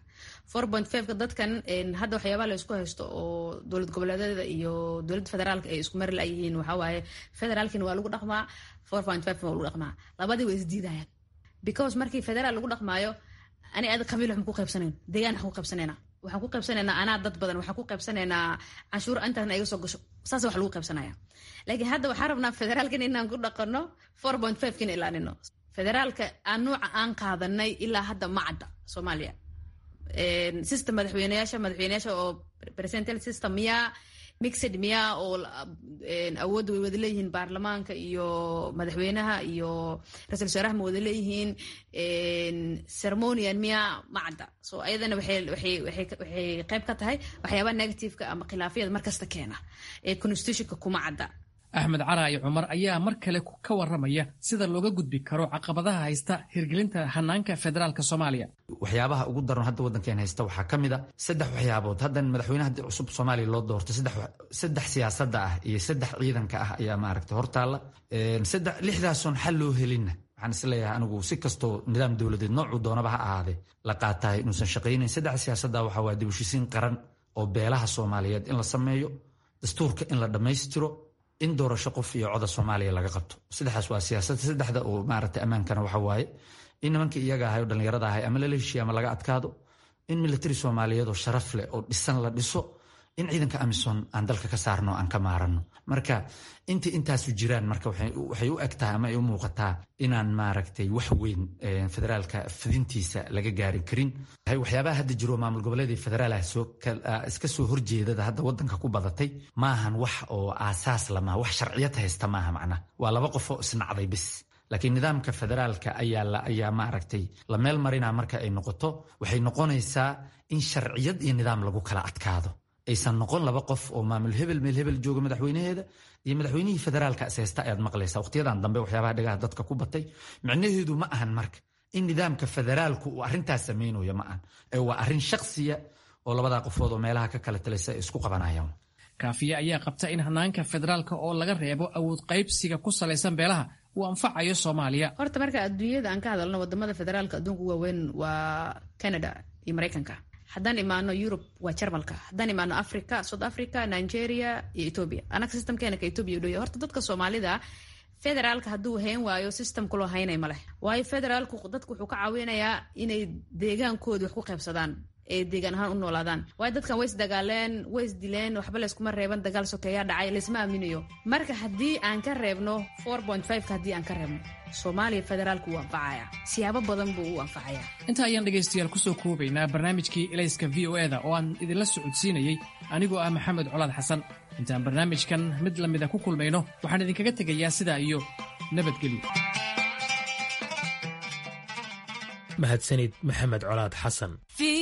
ka dadkan hadda waxyaabaha la isku haysto oo dowlad goboleedyada iyo dowladda federaalka ay isku mari layihiin waxaa waaye federaalkina waa lagu dhaqmaa waa lagu dhaqmaa labadii way isdiidayaan because markii federaal lagu dhaqmaayo ani aad qabiil waxma ku qaybsanayn deegaan waxaan ku qaybsanaynaa waxaan ku qaybsanaynaa anaa dad badan waxaan ku qaybsanaynaa canshuur intaasna iga soo gasho saas wax lagu qaybsanaya laakiin hadda waxaan rabnaa federaalkan inaan ku dhaqano four point five kina ilaanino federaalka aan nuuca aan qaadanay ilaa hadda ma cadda soomaaliya system madaxweyneyaasha madaxweyneyaasha oo presental system miyaa mixed miyaa oo awoodda way wada leeyihiin baarlamaanka iyo madaxweynaha iyo ra-isul wasaaraha ma wada leeyihiin ceremonian miyaa ma cadda so ayadana waxay qayb ka tahay waxyaabaha negativeka ama khilaafyada markasta keena ee constitutionka kuma cadda axmed caraayi cumar ayaa mar kale ka warramaya sida looga gudbi karo caqabadaha haysta hirgelinta hanaanka federaalka soomaaliya waxyaabaha ugu daran hadda waddankeen haysta waxaa ka mid a saddex waxyaabood haddan madaxweynaha cusub soomaaliya loo doortay saddex siyaasadda ah iyo saddex ciidanka ah ayaa maaragtay hortaalla lixdaasoon xal loo helinna waxaan isleeyahay anigu si kastoo nidaam dowladeed noocuu doonaba ha ahaadee la qaatahay inuusan shaqaynayn saddex siyaasadda waxaa waa dibushiisiin qaran oo beelaha soomaaliyeed in la sameeyo dastuurka in la dhammaystiro in doorasho qof iyo coda soomaaliya laga qabto saddexdaas waa siyaasadda saddexda oo maaragtay ammaankana waxa waaye in nimankii iyaga ahay oo dhallinyarada ahay ama lala heshiiya ama laga adkaado in militari soomaaliyeed oo sharaf leh oo dhisan la dhiso in ciidanka amisom aan dalka ka saarno aan ka maarano marka inta intaasu jiraan marka waxay u eg tahay ama ay u muuqataa inaan maaragtay wax weyn federaalka fidintiisa laga gaarin karin waxyaabaha hadda jiro maamul goboleedii federaal iska soo horjeedada hadda wadanka ku badatay maahan wax oo aasaas lama wax sharciyad haysta maaha macna waa laba qofoo isnacday bis laakiin nidaamka federaalka ayaa maaragtay la meel marina marka ay noqoto waxay noqonaysaa in sharciyad iyo nidaam lagu kala adkaado aysan noqon laba qof oo maamul hebel meel hebel jooga madaxweynaheeda iyo madaxweynihii federaalka ishaysta ayaad maqlaysa waqtiyadan dambe waxyaabaha dhagaha dadka ku batay micnaheedu ma ahan marka in nidaamka federaalku uu arrintaas samaynayo ma ahan ee waa arrin shaksiya oo labadaa qofood oo meelaha ka kala talaysa ay isku qabanayaan kaafiye ayaa qabta in hanaanka federaalka oo laga reebo awood qaybsiga ku salaysan beelaha uu anfacayo soomaaliya horta marka adduunyada aan ka hadalno wadamada federaalka adduunka waaweyn waa canada iyo maraykanka haddaan imaano yurub waa jarmalka haddaan imaano africa south africa nigeria iyo ethoobia anaga systemkeena ka ethoobia u dhoya horta dadka soomaalida federaalka hadduu hayn waayo systemkuloo haynay ma leh waayo federaalku dadku wuxuu ka caawinayaa inay deegaankooda wax ku qaybsadaan ee deegaan ahaan u noolaadaan waayo dadkan way isdagaaleen way isdileen waxba layskuma reeban dagaal sokeeyaa dhacay laysma aaminayo marka haddii aan ka reebno ka haddii aan ka reebno soomaaliya federaalku wuu anfacaya siyaabo badan buu u anfacaya inta ayaan dhegaystayaal kusoo koobaynaa barnaamijkii elayska v o eda oo aan idinla socodsiinayey anigoo ah maxamed colaad xasan intaan barnaamijkan mid lamida ku kulmayno waxaan idinkaga tegayaa sidaa iyo nabadgelyo mahadsanid maxamed colaad xasan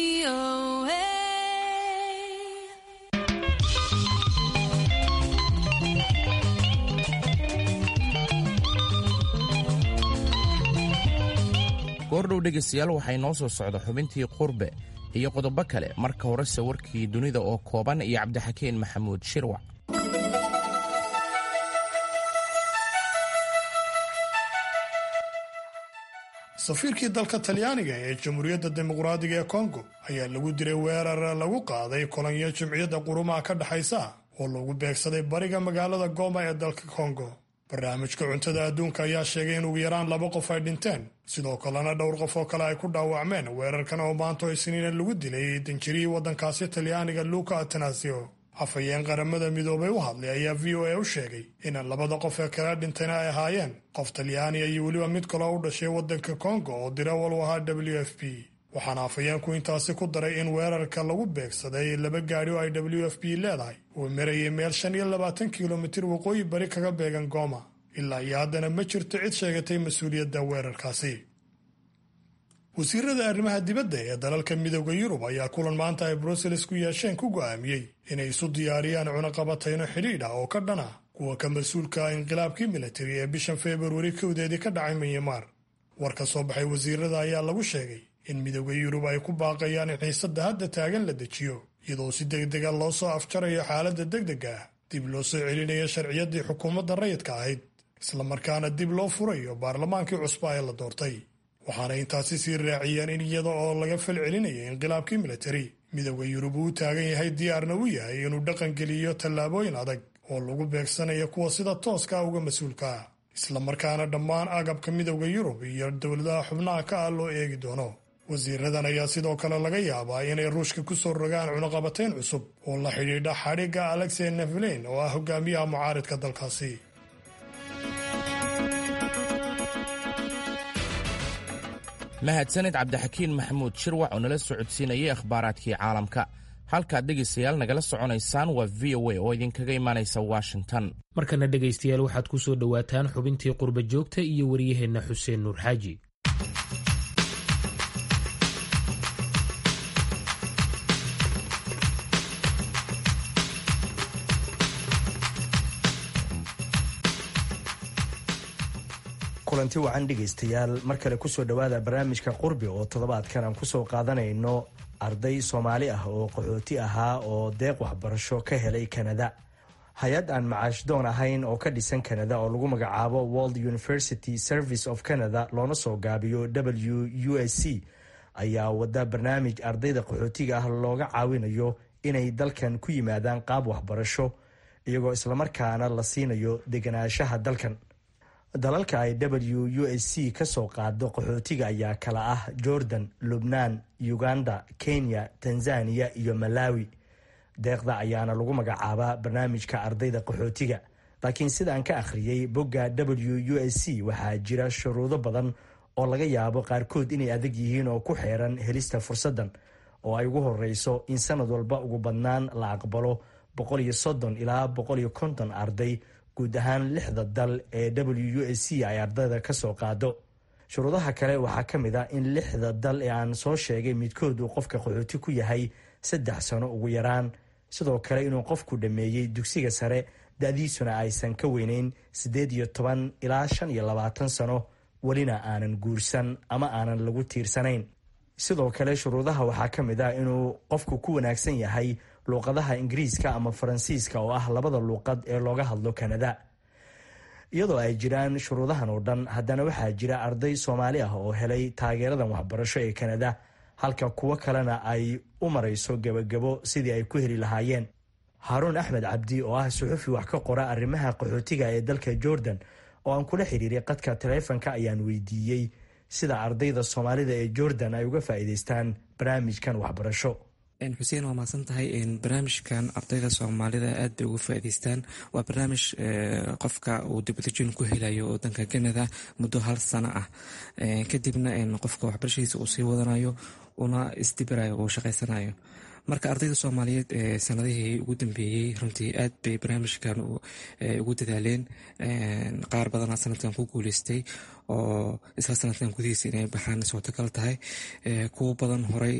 goordhow dhegaystayaal waxay noo soo socda xubintii qurbe iyo qodobo kale marka horese warkii dunida oo kooban iyo cabdixakiin maxamuud shirwac safiirkii dalka talyaaniga ee jamhuuriyadda dimuqraadiga ee kongo ayaa lagu diray weerar lagu qaaday kolonyo jimciyadda qurumaha ka dhexaysa oo lagu beegsaday bariga magaalada goma ee dalka kongo barnaamijka cuntada adduunka ayaa sheegay in ugu yaraan laba qof ay dhinteen sidoo kalena dhowr qof oo kale ay ku dhaawacmeen weerarkan oo maanto isniina lagu dilay danjirihii waddankaasi talyaaniga luka atanasio afhayeen qaramada midoobay u hadlay ayaa v o a u sheegay in labada qof ee kala dhintayna ay ahaayeen qof talyaaniya iyo weliba mid kaloo u dhashay waddanka kongo oo dirawal u ahaa w f p waxaana afhayeenku intaasi ku daray in weerarka lagu beegsaday laba gaadhi oo ay w f b leedahay uu marayay meel shan iyo labaatan kilomitir waqooyi bari kaga beegan gooma ilaa iyo haddana ma jirto cid sheegatay mas-uuliyadda weerarkaasi wasiirada arrimaha dibadda ee dalalka midooda yurub ayaa kulan maanta ay brussels ku yeesheen ku go'aamiyey inay isu diyaariyaan cunaqabatayno xidhiidh ah oo ka dhan ah kuwa ka mas-uulka ah inqilaabkii militari ee bishan februari kowdeedii ka dhacay minyamar war ka soo baxay wasiirada ayaa lagu sheegay in midooda yurub ay ku baaqayaan in xiisadda hadda taagan la dejiyo iyadoo si degdega loo soo afjarayo xaaladda degdega ah dib loo soo celinayo sharciyaddii xukuumadda rayidka ahayd islamarkaana dib loo furayo baarlamaankii cusba ee la doortay waxaana intaasi sii raaciyeen in iyada oo laga fal celinayo inqilaabkii militari midooda yurub uu u taagan yahay diyaarna u yahay inuu dhaqangeliyo tallaabooyin adag oo lagu beegsanayo kuwa sida tooska ah uga mas-uulka ah islamarkaana dhammaan agabka midooda yurub iyo dowladaha xubnaha ka ah loo eegi doono wasiiradan ayaa sidoo kale laga yaabaa inay ruushka ku soo rogaan cunaqabatayn cusub oo la xidhiidha xadhigga alexey neflein oo ah hogaamiyaha mucaaridka dalkaasi mahadsanid cabdixakiin maxamuud shirwac oo nala socodsiinayay akhbaaraadkii caalamka halkaad dhegaystayaal nagala soconaysaan waa v o a oo idinkaga imaanaysa washington markana dhegaystayaal waxaad ku soo dhowaataan xubintii qurba joogta iyo waryaheenna xuseen nuur xaaji kulanti wacan dhegaystayaal mar kale kusoo dhowaada barnaamijka qurbi oo toddobaadkan aan kusoo qaadanayno arday soomaali ah oo qaxooti ahaa oo deeq waxbarasho ka helay kanada hay-ad aan macaash doon ahayn oo ka dhisan kanada oo lagu magacaabo world university service of canada loona soo gaabiyo w u s c ayaa wada barnaamij ardayda qaxootiga ah looga caawinayo inay dalkan ku yimaadaan qaab waxbarasho iyagoo islamarkaana la siinayo deganaanshaha dalkan dalalka ay w u s c ka soo qaado qaxootiga ayaa kala ah jordan lubnaan uganda kenya tanzaniya iyo malawi deeqda ayaana lagu magacaabaa barnaamijka ardayda qaxootiga laakiin sidaan ka akhriyey bogga w u s c waxaa jira shuruudo badan oo laga yaabo qaarkood inay adag yihiin oo ku xeeran helista fursaddan oo ay ugu horeyso in sanad walba ugu badnaan la aqbalo boqol iyo soddon ilaa boqol iyo konton arday guud ahaan lixda dal ee w u s c ay ardayda ka soo qaado shuruudaha kale waxaa ka mid ah in lixda dal ee aan soo sheegay midkood uu qofka qaxooti ku yahay saddex sano ugu yaraan sidoo kale inuu qofku dhammeeyey dugsiga sare da-diisuna aysan ka weyneyn siddeed iyo toban ilaa shan iyo labaatan sano welina aanan guursan ama aanan lagu tiirsanayn sidoo kale shuruudaha waxaa ka mid ah inuu qofku ku wanaagsan yahay luuqadaha ingiriiska ama faransiiska oo ah labada luuqad ee looga hadlo kanada iyadoo ay jiraan shuruudahan oo dhan haddana waxaa jira arday soomaali ah oo helay taageeradan waxbarasho ee kanada halka kuwo kalena ay u marayso gebagabo sidii ay ku heli lahaayeen haaruun axmed cabdi oo ah suxufi wax ka qora arrimaha qaxootiga ee dalka jordan oo aan kula xiriiray qadka taleefanka ayaan weydiiyey sida ardayda soomaalida ee jordan ay uga faa'iidaystaan barnaamijkan waxbarasho xuseen waa mahadsan tahay barnaamijkan ardayda soomaalida aad bay uga faa'iidaystaan waa barnaamij qofka uu dibadejin ku helayo wadanka canada muddo hal sano ah kadibna qofka waxbarashadiisa uu sii wadanayo una isdibirayo uu shaqaysanayo marka ardayda soomaaliyeed ee sanadihii ugu dambeeyey runtii aad bay barnaamijkan ugu dadaaleen qaar badanaa sanadkan ku guuleystay oo isla sanadkan gudihiisa inay baxaan suurtagal tahay kuwo badan horey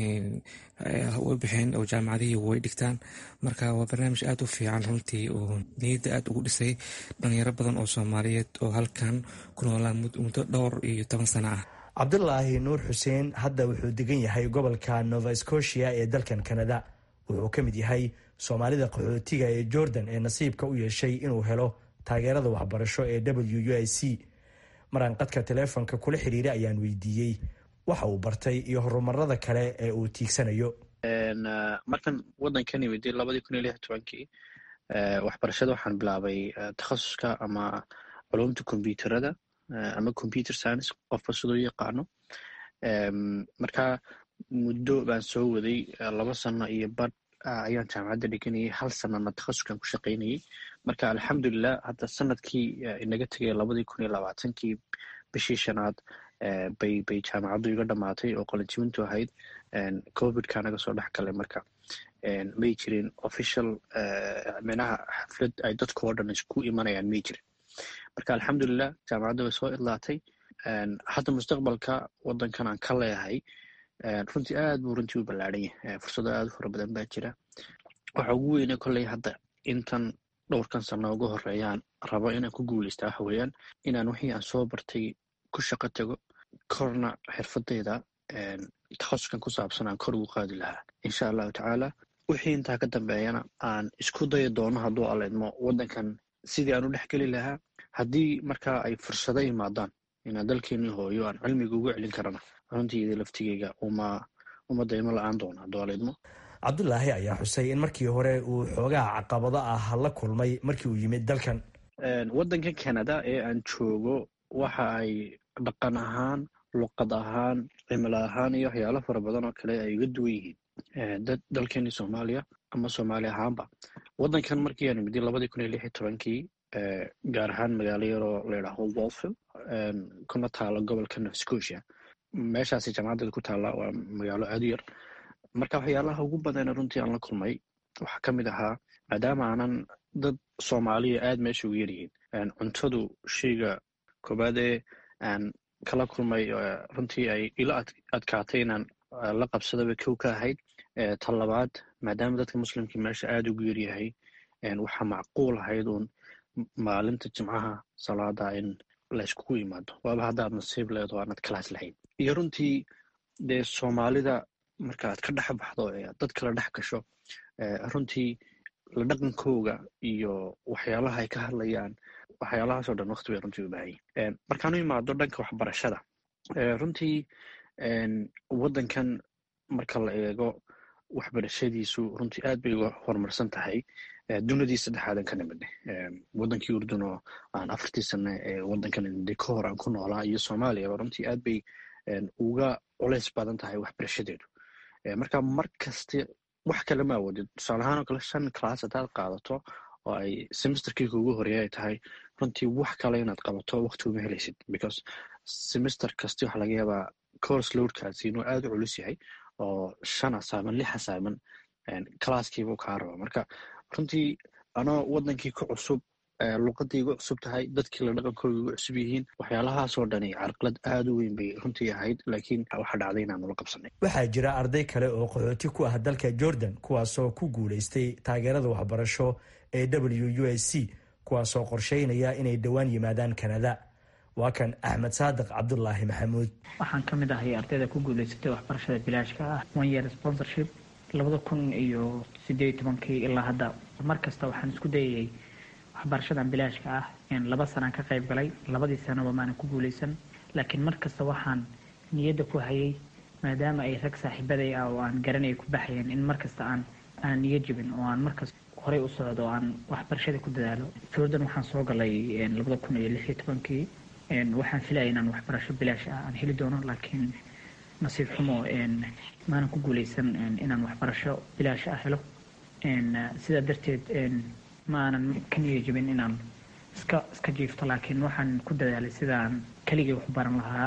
u baxeen oo jaamacadihii way dhigtaan marka waa barnaamij aad u fiican runtii oo niyadda aad ugu dhisay dhalinyaro badan oo soomaaliyeed oo halkan ku noolaan muddo dhowr iyo toban sano ah cabdulaahi nuur xuseen hadda wuxuu degan yahay gobolka nova scotia ee dalkan kanada wuxuu ka mid yahay soomaalida qaxootiga ee jordan ee nasiibka u yeeshay inuu helo taageerada waxbarasho ee w u i c maraan qadka taleefonka kula xiriiray ayaan weydiiyey waxa uu bartay iyo horumarada kale ee uu tiigsanayo markan waddankan imid labadii kun iyo lix tobankii waxbarashada waxaan bilaabay takhasuska ama culumta kombyuuterada ama computer science qofba siduu yaqaano marka muddo baan soo waday laba sano iyo badh ayaan jaamacadda dhiganayay hal sanana takhasuskan ku shaqaynayay marka alxamdulilah hadda sanadkii inaga tegay labadii kun iyo labaatankii bishii shanaad bay bay jaamacaddu iga dhamaatay oo qalinjibintu ahayd covidka naga soo dhex galay marka may jirin official minaha xaflad ay dadka oo dhan isku imanayaan may jirin marka alxamdulilah jaamacadda way soo idlaatay hadda mustaqbalka waddankan aan ka leeyahay runtii aad buu runtii u ballaadhan yahay fursado aad u fara badan baa jira waxa ugu weyne kolley hadda intan dhowrkan sano ugu horeeyaan rabo inaan ku guuleysta waxa weeyaan inaan wixii aan soo bartay ku shaqo tago korna xirfadeyda takhasuskan ku saabsan aan kor ugu qaadi lahaa insha allahu tacaala wixii intaa ka dambeeyana aan isku dayi doono hadduu aleedmo waddankan sidii aan u dhex geli lahaa haddii markaa ay fursado imaadaan inaan dalkeenii hooyo aan cilmiga ugu celin karana runtiida laftigeyga uma uma daymo la-aan doono hadduu aleedmo cabdulaahi ayaa xusay in markii hore uu xoogaha caqabado ah la kulmay markii uu yimid dalkan waddanka canada ee aan joogo waxa ay dhaqan ahaan luqad ahaan cimilo ahaan iyo waxyaalo fara badan oo kale ay uga duwan yihiin dad dalkeenii soomaaliya ama soomaali ahaanba waddankan markii aan imidi labadii kun iyo lix iyo tobankii gaar ahaan magaalo yaroo layidhaaho wolfield kuna taala gobolka nova scotia meeshaasi jaamacadeeda ku taalla waa magaalo aad u yar marka waxyaalaha ugu badana runtii aan la kulmay waxaa ka mid ahaa maadaama aanan dad soomaaliya aad meesha ugu yaryihiin cuntadu sheyga koobaad ee aan kala kulmay runtii ay ila adkaatay inaan la qabsadaba kow ka ahayd tan labaad maadaama dadka muslimkii meesha aad ugu yaryahay waxaa macquul ahayd uun maalinta jimcaha salaada in layskugu yimaado waaba haddaad nasiib leedo aanad kalaas lahayn iyo runtii dee soomaalida marka aad ka dhex baxdo ee dad kala dhex gasho runtii la dhaqankooga iyo waxyaalaha ay ka hadlayaan waxyaalahaasoo dhan waqti bay runtii u baahanyiin markaan u imaado dhanka waxbarashada runtii waddankan marka la eego waxbarashadiisu runtii aad bay uga horumarsan tahay dunidii saddexaadan ka nimidne waddankii urdun oo aan afartii sane ee waddankan nimide ka hor aan ku noolaa iyo soomaaliyaba runtii aad bay uga culays badan tahay waxbarashadeedu marka mar kaste wax kale ma awoodid tusaale ahaan oo kale shan class haddaad qaadato oo ay semesterkii kuugu horeeya ay tahay runtii wax kale inaad qabato waqti uma helaysid because semester kasti waxaa laga yaabaa course loadkaasi inuu aada u culus yahay oo shan asaaman lix asaaman classkiibuu kaa raba marka runtii anoo wadankii ku cusub luqadii igu cusub tahay dadkii la dhaqankooda igu cusub yihiin waxyaalahaasoo dhani carqalad aada u weyn bay runtii ahayd laakiin waxa dhacday inaanu la qabsanay waxaa jira arday kale oo qaxooti ku ah dalka jordan kuwaasoo ku guulaystay taageerada waxbarasho ee w u s c kuwaasoo qorsheynaya inay dhowaan yimaadaan kanada waa kan axmed saadiq cabdulaahi maxamuud waxaan ka mid ahay ardayda ku guulaysatay waxbarashada bilaashka ah one year sponsorship labada kun iyo sideed tobankii ilaa hadda mar kasta waxaan isku dayayay waxbarashadan bilaashka ah laba sanaan ka qayb galay labadii sanaba maanan ku guulaysan laakiin mar kasta waxaan niyadda ku hayay maadaama ay rag saaxiibaday ah oo aan garanaya ku baxayeen in mar kasta aan aan niyo jibin oo aan markasta horey u socdo oo aan waxbarashada ku dadaalo jordan waxaan soo galay labada kun iyo lix iyo tobankii waxaan filaya inaan waxbarasho bilaash ah aan heli doono laakiin nasiib xumo maanan ku guulaysan inaan waxbarasho bilaash ah helo sidaa darteed ma aanan ka niyo jibin inaan iska iska jiifto laakiin waxaan ku dadaalay sidaan keligay wax baran lahaa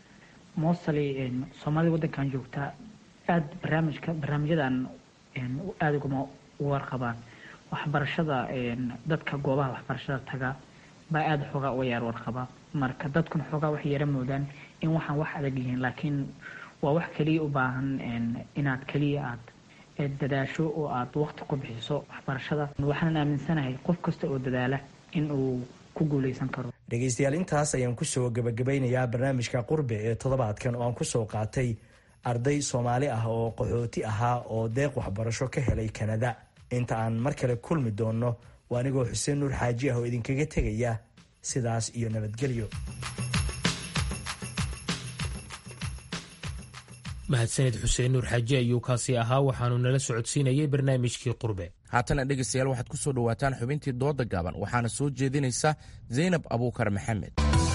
mostly soomaalida waddankan joogtaa aada barnaamijka barnaamijyadan aada uguma warqabaan waxbarashada dadka goobaha waxbarashada taga baa aada xoogaa uga yaar warqaba marka dadkuna xoogaa waxay yara moodaan in waxaan wax adag yihiin laakiin waa wax keliya u baahan inaad keliya aad dadaasho oo aad waqti ku bixiso waxbarashada waxaan aaminsanahay qof kasta oo dadaala in uu ku guuleysan karo dhegaystayaal intaas ayaan kusoo gabagabeynayaa barnaamijka qurbe ee toddobaadkan oo aan kusoo qaatay arday soomaali ah oo qaxooti ahaa oo deeq waxbarasho ka helay kanada inta aan mar kale kulmi doonno waa anigoo xuseen nuur xaaji ah oo idinkaga tegaya sidaas iyo nabadgelyo mahadsaned xuseen nuur xaaji ayuu kaasi ahaa waxaanu nala socodsiinayay barnaamijkii qurbe haatana dhegaystayaal waxaad ku soo dhowaataan xubintii dooda gaaban waxaana soo jeedinaysa zaynab abuukar maxamed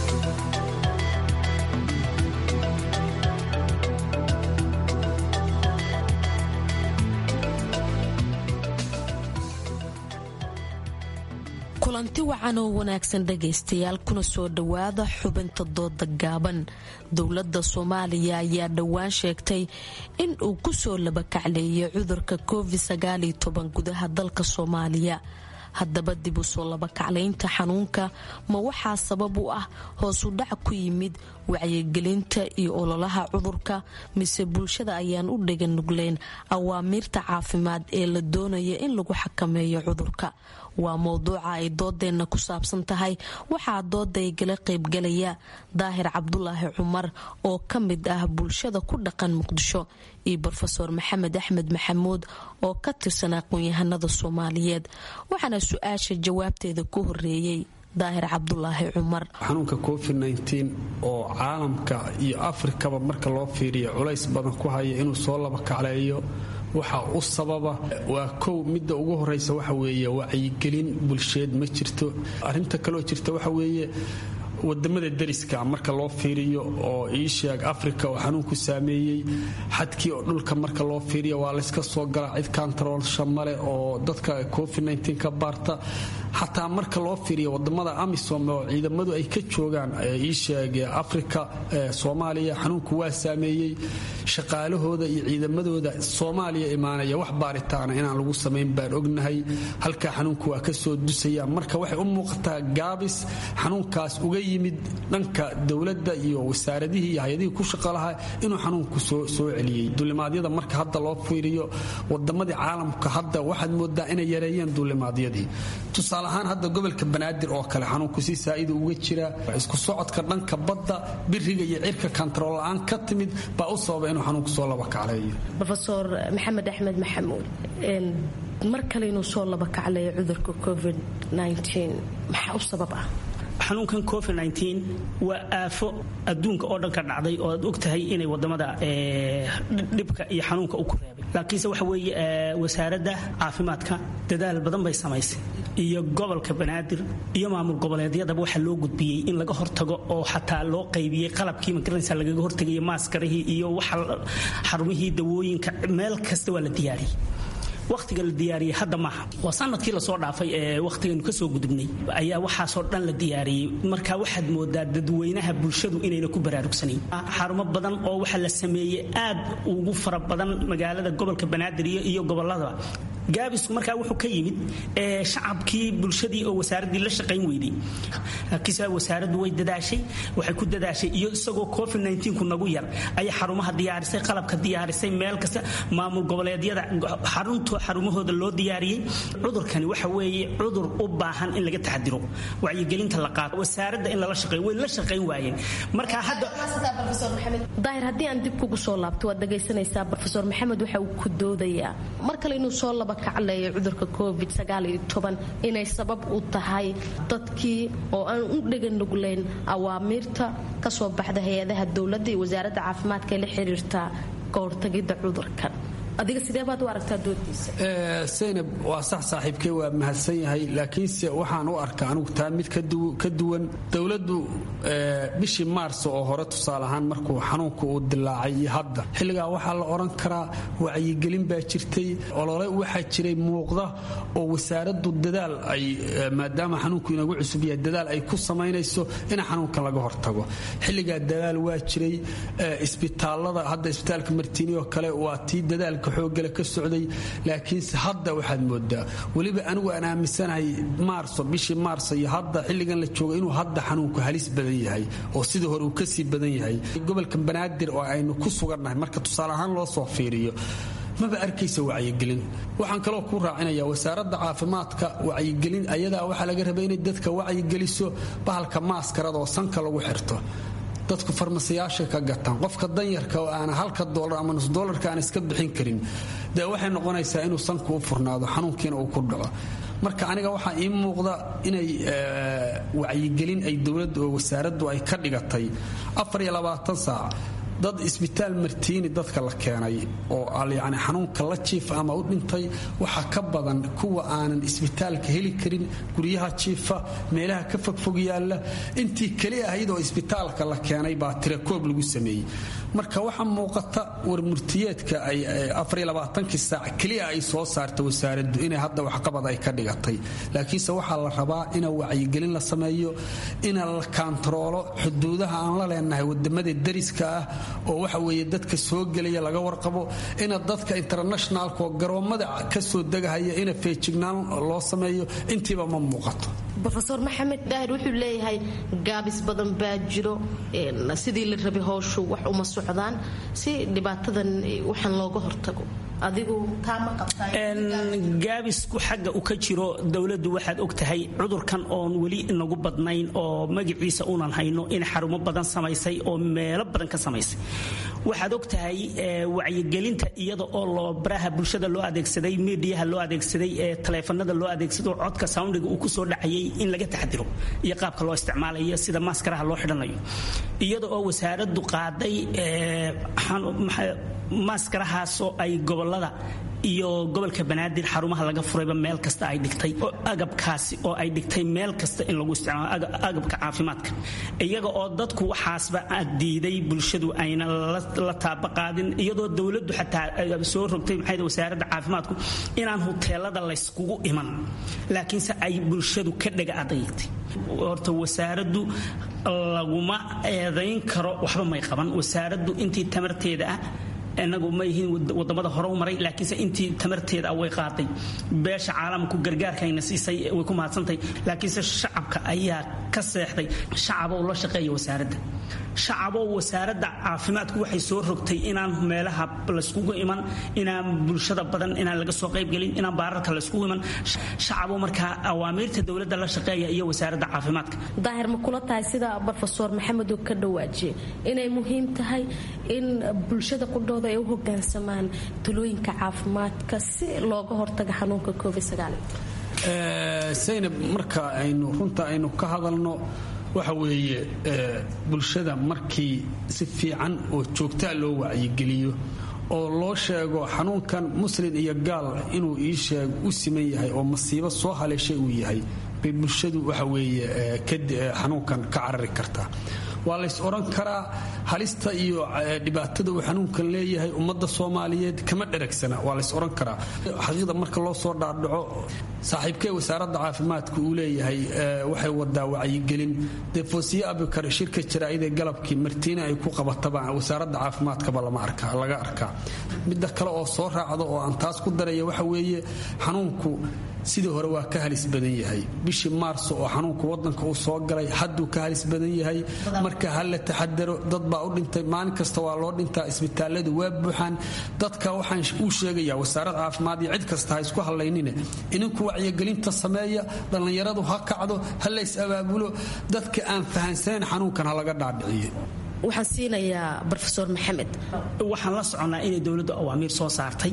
kulanti wacan oo wanaagsan dhagaystayaal kuna soo dhowaada xubinta dooda gaaban dowladda soomaaliya ayaa dhowaan sheegtay in uu kusoo labakacleeyay cudurka covid gudaha dalka soomaaliya haddaba dib u soo labakaclaynta xanuunka ma waxaa sabab u ah hoosu dhac ku yimid wacyigelinta iyo ololaha cudurka mise bulshada ayaan u dhegan nugleyn awaamiirta caafimaad ee la doonaya in lagu xakameeyo cudurka waa mowduuca ay doodeenna ku saabsan tahay waxaa doodaygala qaybgalaya daahir cabdulaahi cumar oo ka mid ah bulshada ku dhaqan muqdisho iyo rofeor maxamed axmed maxamuud oo ka tirsan aqoon-yahanada soomaaliyeed waxaana su-aasha jawaabteeda ku horeeyey daahir cabdulaahi cumar xanuunka covid oo caalamka iyo afrikaba marka loo fiiriyo culays badan ku haya inuu soo laba kacleeyo waxa u sababa waa kow midda ugu horeysa waxa weeye wacyigelin bulsheed ma jirto arrinta kaloo jirta waxa weeye wadamada dariska marka loo fiiriyo oo iisheeg africa oo xanuunku saameeyey xadkii oo dhulka marka loo fiiriyo waa layska soo galaa cid kantaroolsha male oo dadka covid ka baarta xataa marka loo fiiriyo wadamada amisom oo ciidamadu ay ka joogaan iisheeg africa soomaaliya xanuunku waa saameeyey shaqaalahooda iyo ciidamadooda soomaaliya imaanaya wax baaritaana inaan lagu samayn baan ognahay halkaa xanuunku waa kasoo dusaya marka waxay u muuqataa gaabis xanuunkaas uga yimid dhanka dowladda iyo wasaaradihii iyo hay-adihii ku shaqo lahaa inuu xanuunku soo celiyey duulimaadyada marka hadda loo fiiriyo wadamadii caalamka hadda waxaad moodaa inay yareeyeen duulimaadyadii tusaale ahaan hadda gobolka banaadir oo kale xanuunku si saa'ida uga jira isku socodka dhanka badda biriga iyo cirka kantarool la-aan ka timid baa u sababa inuu xanuunku soo laba kacleeyo rofeor maxamed axmed maxamuud mar kale inuu soo laba kacleeyo cudurka covid maxaa u sabab ah xanuunkan covid waa aafo adduunka oo dhan ka dhacday oo aad og tahay inay wadamada dhibka iyo xanuunka u ku reebay laakiinse waxa weeye wasaaradda caafimaadka dadaal badan bay samaysay iyo gobolka banaadir iyo maamul goboleedyadaba waxaa loo gudbiyey in laga hortago oo xataa loo qaybiyey qalabkii magaranaysa lagaga hortagaya maaskarihii iyo waxa xarumihii dawooyinka meel kasta waa la diyaariyey wakhtiga la diyaariyey hadda maaha waa sanadkii lasoo dhaafay ee wakhtigaynu kasoo gudubnay ayaa waxaasoo dhan la diyaariyey marka waxaad moodaa dadweynaha bulshadu inayna ku baraarugsanayn xarumo badan oo waxa la sameeyey aad ugu fara badan magaalada gobolka banaadir iyo gobolladaba gaabisku markaa wuxuu ka yimid shacabkii bulshadii oo wasaaraddii la shaqayn weyday laakiinse wasaaraddu way dadaashay waxay ku dadaashay iyo isagoo covid ku nagu yar ayay xarumaha diyaarisay qalabka diyaarisay meel kasta maamul goboleedyada xarunto xarumahooda loo diyaariyey cudurkani waxa weeye cudur u baahan in laga taxadiro wacyigelinta la qaado wasaaradda in lala shaqeeyo way la shaqayn waayeen marka hadda daahir haddii aan dib kugu soo laabto waad dhagaysanaysaa brofesor maxamed waxa uu ku doodayaa mar kale inuu soo laba kacleeya cudurka covid inay sabab u tahay dadkii oo aan u dheganuglayn awaamiirta kasoo baxda hay-adaha dowladda iyo wasaaradda caafimaadka ee la xiriirta kahortagidda cudurkan adiga sidee baad u aragtaa doodiisa saynab waa sax saaxiibkey waa mahadsan yahay laakiinse waxaan u arkaa anugu taa mid ka duwan dowladdu bishii maars oo hore tusaale ahaan markuu xanuunka uu dilaacay iyo hadda xilligaa waxaa la odhan karaa wacyigelin baa jirtay olole waxaa jiray muuqda oo wasaaraddu dadaal ay maadaama xanuunku inagu cusub yahay dadaal ay ku samaynayso in xanuunkan laga hortago xilligaa dadaal waa jiray isbitaalada hadda isbitaalka martiini oo kale waa tii dadaalka xoogale ka socday laakiinse hadda waxaad moodaa weliba anigu aan aaminsanahay maarso bishii maarso iyo hadda xilligan la joogo inuu hadda xanuunku halis badan yahay oo sidii hore uu kasii badan yahay gobolka banaadir oo aynu ku sugannahay marka tusaale ahaan loo soo fiiriyo maba arkaysa wacyigelin waxaan kaloo ku raacinaya wasaaradda caafimaadka wacyigelin ayadaa waxaa laga rabay inay dadka wacyigeliso bahalka maaskarada oo sanka lagu xirto dadku farmasiyaashay ka gataan qofka danyarka oo aana halka dolar ama nus dolarka aan iska bixin karin dee waxay noqonaysaa inuu sanku u furnaado xanuunkiina uu ku dhaco marka aniga waxaa ii muuqda inay wacyigelin ay dowladda oo wasaaraddu ay ka dhigatay saac dad isbitaal martiini dadka la keenay oo yani xanuunka la jiifa ama u dhintay waxaa ka badan kuwa aanan isbitaalka heli karin guryaha jiifa meelaha ka fogfog yaalla intii keli ahayd oo isbitaalka la keenay baa tirakoob lagu sameeyey marka waxaa muuqata warmurtiyeedka kii saac keliya ay soo saarta wasaaraddu inay hadda waxqabad ay ka dhigatay laakiinse waxaa la rabaa ina wacyigelin la sameeyo ina la kaantaroolo xuduudaha aan la leenahay wadamada dariska ah oo waxa weeye dadka soo gelaya laga warqabo ina dadka internationalka oo garoommada ka soo degahaya ina feejignaan loo sameeyo intiiba ma muuqato rofeor maxamed daahir wuxuu leeyahay gaabis badan baa jiro sidii la rabay howshu wax uma socdaan si dhibaatadan waxaan looga hortago adigu taama gaabisku xagga u ka jiro dowladdu waxaad og tahay cudurkan oon weli inagu badnayn oo magaciisa unan hayno in xarumo badan samaysay oo meelo badan ka samaysay waxaad og tahay wacyigelinta iyada oo loo baraha bulshada loo adeegsaday midiyaha loo adeegsaday ee taleefanada loo adeegsado codka soundiga uu kusoo dhacayay in laga taxadiro iyo qaabka loo isticmaalayo sida maaskaraha loo xidhanayo iyada oo wasaaraddu qaaday maaskarahaasoo ay gobolada iyo gobolka banaadir xarumaha laga furayba meel kasta ay dhigtay oo agabkaasi oo ay dhigtay meel kasta in lagu isticmaalo agabka caafimaadka iyaga oo dadku waxaasba diiday bulshadu ayna la taabaqaadin iyadoo dowladdu xataa soo rogtay maxay wasaaradda caafimaadku inaan huteelada layskugu iman laakiinse ay bulshadu ka dhega adaytay horta wasaaraddu laguma eedayn karo waxba may qaban wasaaraddu intii tamarteeda ah inagu ma yihiin wadamada hore u maray laakiinse intii tamarteeda way qaaday beesha caalamku gargaarkayna siisay way ku mahadsantahay laakiinse shacabka ayaa ka seexday shacabow la shaqeeya wasaaradda shacabow wasaaradda caafimaadku waxay soo rogtay inaan meelaha layskugu iman inaan bulshada badan inaan laga soo qaybgelin inaan baararka layskugu iman shacabow markaa awaamiirta dowladda la shaqeeya iyo wasaaradda caafimaadka daahir ma kula tahay sida brofesor maxamed uu ka dhawaajiye inay muhiim tahay in bulshada qudhooda ay u hogaansamaan talooyinka caafimaadka si looga hortaga xanuunka covid saynab marka aynu runta aynu ka hadalno waxa weeye bulshada markii si fiican oo joogtaa loo wacyigeliyo oo loo sheego xanuunkan muslin iyo gaal inuu ii sheeg u siman yahay oo masiibo soo haleeshay uu yahay bay bulshadu waxa weeye xanuunkan ka carari kartaa waa lays odhan karaa halista iyo dhibaatada uu xanuunkan leeyahay ummadda soomaaliyeed kama dheragsana waa lays oran karaa xaqiiqda marka loo soo dhaadhaco saaxiibkee wasaaradda caafimaadka uu leeyahay waxay wadaa wacyigelin dee foosiye abikar shirka jaraa'idee galabkii martiina ay ku qabataba wasaaradda caafimaadkaba laga arkaa midda kale oo soo raacda oo aan taas ku daraya waxa weeye xanuunku sidii hore waa ka halis badan yahay bishii maarso oo xanuunku wadanka uu soo galay hadduu ka halis badan yahay marka ha la taxadaro dad baa u dhintay maalin kasta waa loo dhintaa isbitaaladu waa buuxaan dadka waxaan uu sheegayaa wasaarad caafimaad iyo cid kasta ha isku hallaynine ininku wacyigelinta sameeya dhallinyaradu ha kacdo ha lays abaabulo dadka aan fahansanayn xanuunkan ha laga dhaadhiciyo waxaan siinayaa rofeor maxamed waxaan la soconnaa inay dowladdu awaamiir soo saartay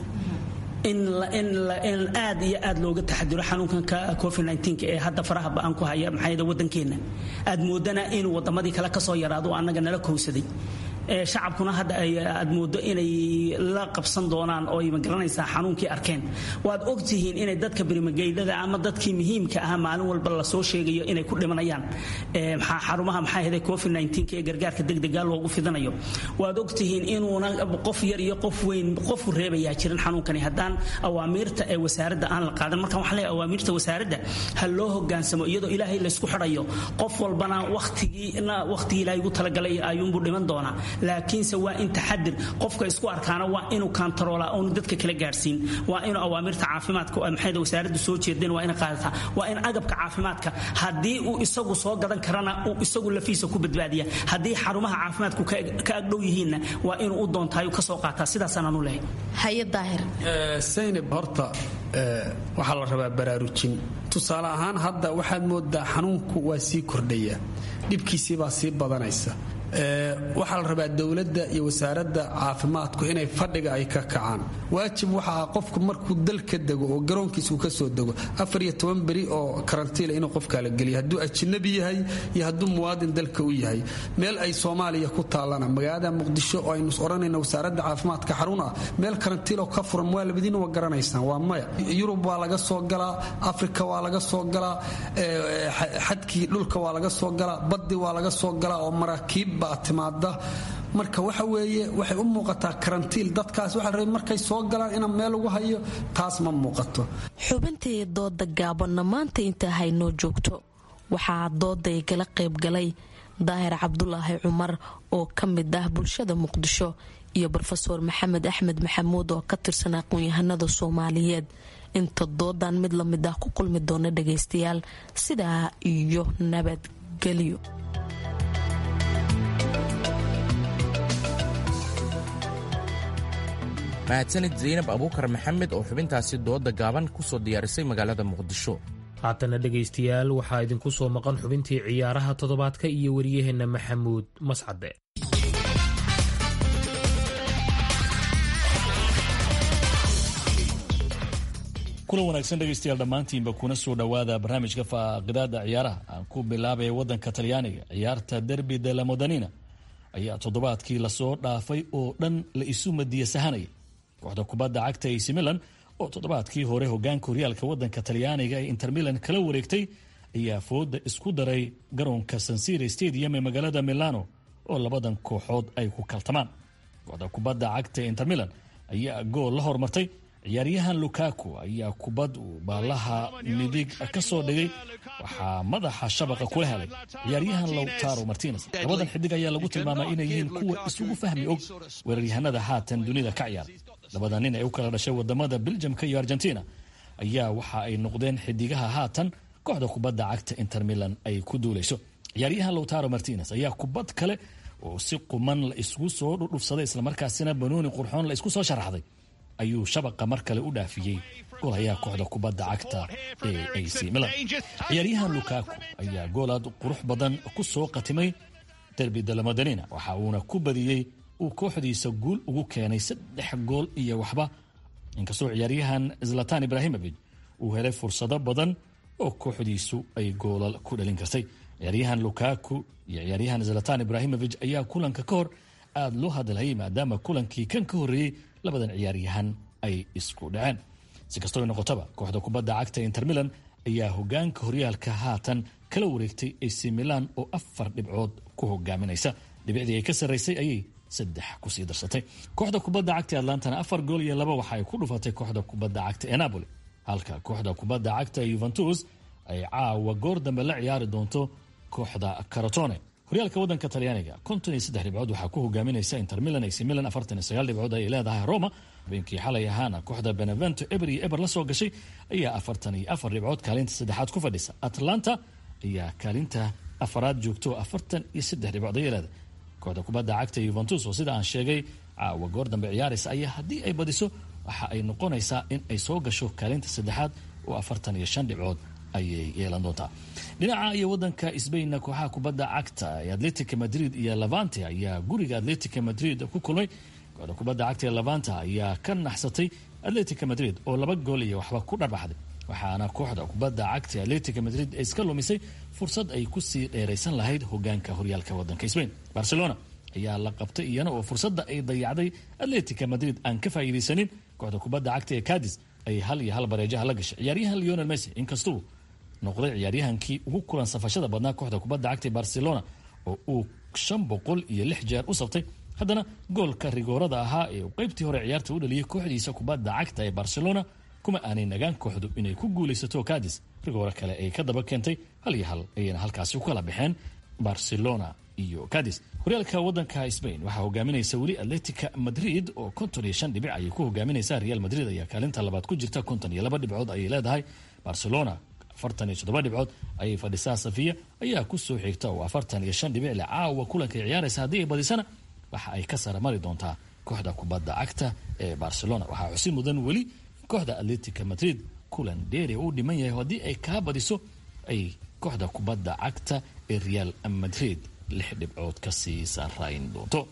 in aad iyo aad looga taxadiro xanuunkanka covid ee hadda faraha ba-aan ku haya maxaa wadankeenna aad moodana inuu wadamadii kale kasoo yaraado annaga nala kowsaday shacabkuna hadda aad moodo inay la qabsan doonaan oo ay magaranaysaa xanuunkii arkeen waad ogtihiin inay dadka berimageydada ama dadkii muhiimka ah maalin walba lasoo sheegayo inay ku dhimanayaan xarumaha maxaa ahde covid ee gargaarka degdega loogu fidanayo waad ogtihiin inuuna qof yar iyo qof weyn qofu reebayaa jirin xanuunkani haddaan awaamiirta ee wasaaradda aan la qaadan markaan waxaan leeyahay awaamiirta wasaaradda ha loo hogaansamo iyadoo ilaahay laysku xidhayo qof walbana wakhtigiina wakhtigii ilaahay ugu talagalay ayuunbuu dhiman doonaa laakiinse waa in taxadir qofka isku arkaana waa inuu kantaroola oonu dadka kala gaadhsiin waa inuu awaamirta caafimaadka maxayda wasaaraddu soo jeedeen waa inay qaadataa waa in agabka caafimaadka haddii uu isagu soo gadan karana uu isagu lafiisa ku badbaadiya haddii xarumaha caafimaadku ka agdhow yihiinna waa inuu u doontaayu ka soo qaataa sidaasaan anu lehay haye daahir saynab horta waxaa la rabaa baraarujin tusaale ahaan hadda waxaad moodaa xanuunku waa sii kordhaya dhibkiisii baa sii badanaysa waxaa la rabaa dowladda iyo wasaaradda caafimaadku inay fadhiga ay ka kacaan waajib waxa ah qofku markuu dal ka dego oo garoonkiisa uu ka soo dego afar iyo toban beri oo karantiila inuu qofkaa la geliya hadduu ajinabi yahay iyo hadduu muwaadin dalka u yahay meel ay soomaaliya ku taallana magaalada muqdisho oo aynu odhanayna wasaaradda caafimaadka xarun ah meel karantiiloo ka furan waa labadiina waa garanaysaan waa maya yurub waa laga soo galaa afrika waa laga soo galaa xadkii dhulka waa laga soo galaa baddi waa laga soo galaa oo maraakiib baa timaada marka waxa weeye waxay u muuqataa karantiil dadkaas waxa la rabay markay soo galaan inaan meel ugu hayo taas ma muuqato xubintii dooda gaabanna maanta intaa haynoo joogto waxaa dooday gala qaybgalay daahir cabdulaahi cumar oo ka mid ah bulshada muqdisho iyo rofeor maxamed axmed maxamuud oo ka tirsan aqoon-yahanada soomaaliyeed inta doodan mid lamid ah ku kulmi doona dhagaystayaal sidaa iyo nabadgelyo mahadsanid zaynab abuukar maxamed oo xubintaasi dooda gaaban ku soo diyaarisay magaalada muqdisho haatana dhegaystayaal waxaa idinku soo maqan xubintii ciyaaraha toddobaadka iyo waryaheenna maxamuud mascade kulan wanaagsan dhegaystayaal dhammaantiinba kuna soo dhowaada barnaamijka faaqidaada ciyaaraha aan ku bilaabaya wadanka talyaaniga ciyaarta derbi de la modanina ayaa toddobaadkii lasoo dhaafay oo dhan la isu madiya sahanaya kooxda kubadda cagta ac milan oo toddobaadkii hore hogaanka horyaalka wadanka talyaaniga ee inter milan kala wareegtay ayaa fooda isku daray garoonka sansire stadium ee magaalada milano oo labadan kooxood ay ku kaltamaan kooxda kubadda cagta ee inter milan ayaa gool la hormartay ciyaaryahan lukaku ayaa kubad uu baalaha midig ka soo dhigay waxaa madaxa shabaqa kula helay ciyaaryahan lowtaro martines labadan xidig ayaa lagu tilmaamay inay yihiin kuwa isugu fahmi og weeraryahanada haatan dunida ka ciyaara labada nin ee u kala dhashay wadamada beljamka iyo argentina ayaa waxa ay noqdeen xidigaha haatan kooxda kubadda cagta inter milan ay ku duulayso ciyaaryahan lowtaro martines ayaa kubad kale oo si quman la isgu soo dhudhufsaday islamarkaasina banooni qurxoon la isku soo sharaxday ayuu shabaqa mar kale u dhaafiyey golayaa kooxda kubadda cagta ee ac milan ciyaaryahan lukaku ayaa goolaad qurux badan ku soo qatimay derbi dalamodanina waxa uuna ku badiyey uu kooxdiisa guul ugu keenay saddex gool iyo waxba inkastoo ciyaaryahan zlatan ibrahimovic uu helay fursado badan oo kooxdiisu ay goolal ku dhalin kartay ciyaaryahan lukaku iyo ciyaaryahan zlatan ibrahimovic ayaa kulanka ka hor aada loo hadalhayay maadaama kulankii kan ka horreeyey labadan ciyaaryahan ay isku dhaceen si kastoo noqotaba kooxda kubadda cagta inter milan ayaa hogaanka horyaalka haatan kala wareegtay ac milan oo afar dhibcood ku hogaaminaysa dhibicdii ay ka sarraysay ayay saddex kusii darsatay kooxda kubadda cagta atlantana afar gool iyo laba waxa ay ku dhufatay kooxda kubadda cagta ee napoli halka kooxda kubadda cagta yuventus ay caawa goor dambe la ciyaari doonto kooxda carotone horyaalka waddanka talyaaniga konton iyo saddex dhibcood waxaa ku hogaaminaysa inter milan ac milan afartan iyo sagaal dhibcood ayay leedahay roma habeenkii xalay ahaana kooxda benevento eber iyo eber la soo gashay ayaa afartan iyo afar dhibcood kaalinta saddexaad ku fadhisa atlanta ayaa kaalinta afaraad joogto afartan iyo saddex dhibcood ayay leedahay kooxda kubadda cagta yuventus oo sida aan sheegay caawa goor dambe ciyaaraysa ayaa haddii ay badiso waxa ay noqonaysaa in ay soo gasho kaalinta saddexaad oo afartan iyo shan dhibcood ayay yeelan doontaa dhinaca iyo wadanka sbainna kooxaha kubadda cagta ee atletica madrid iyo levante ayaa guriga atletica madrid ku kulmay kooxda kubadda cagta ee levante ayaa ka naxsatay atletica madrid oo laba gool iyo waxba ku dharbaxday waxaana kooxda kubadda cagta atletica madrid iska lumisay fursad ay kusii dheeraysan lahayd hogaanka horyaalka wadanka sbain barcelona ayaa la qabtay iyana oo fursadda ay dayacday atletica madrid aan ka faa'iidaysanin kooxda kubadda cagta ee cadis ay hal iyo hal bareejaha la gashay ciyaaryahan leonel messi inkastuu noqday ciyaaryahankii ugu kulan safashada badnaa kooxda kubadda cagta ee barcelona oo uu shan boqol iyo lix jeer u sabtay haddana goolka rigoorada ahaa ee uu qaybtii hore ciyaarta u dhaliyay kooxdiisa kubadda cagta ee barcelona kuma aanay nagaan kooxdu inay ku guulaysato cadis rigooro kale ay ka daba keentay hal iyo hal ayayna halkaasi u kala baxeen barcelona iyo cadis horyaalka wadanka spain waxaa hogaaminaysa weli atletica madrid oo konton iyo shan dhibic ayay ku hogaaminaysaa real madrid ayaa kaalinta labaad ku jirta konton iyo laba dhibcood ayay leedahay barcelona afartan iyo toddoba dhibcood ayay fadhisaa safiya ayaa ku soo xigta oo afartan iyo shan dhibic le caawa kulanka ay ciyaaraysa haddii ay badisana waxa ay ka sara mari doontaa kooxda kubadda cagta ee barcelona waxaa xusi mudan weli kooxda atletica madrid kulan dheeri u dhiman yahay haddii ay kaa badiso ay kooxda kubadda cagta ee real madrid lix dhibcood kasii sarayn doonto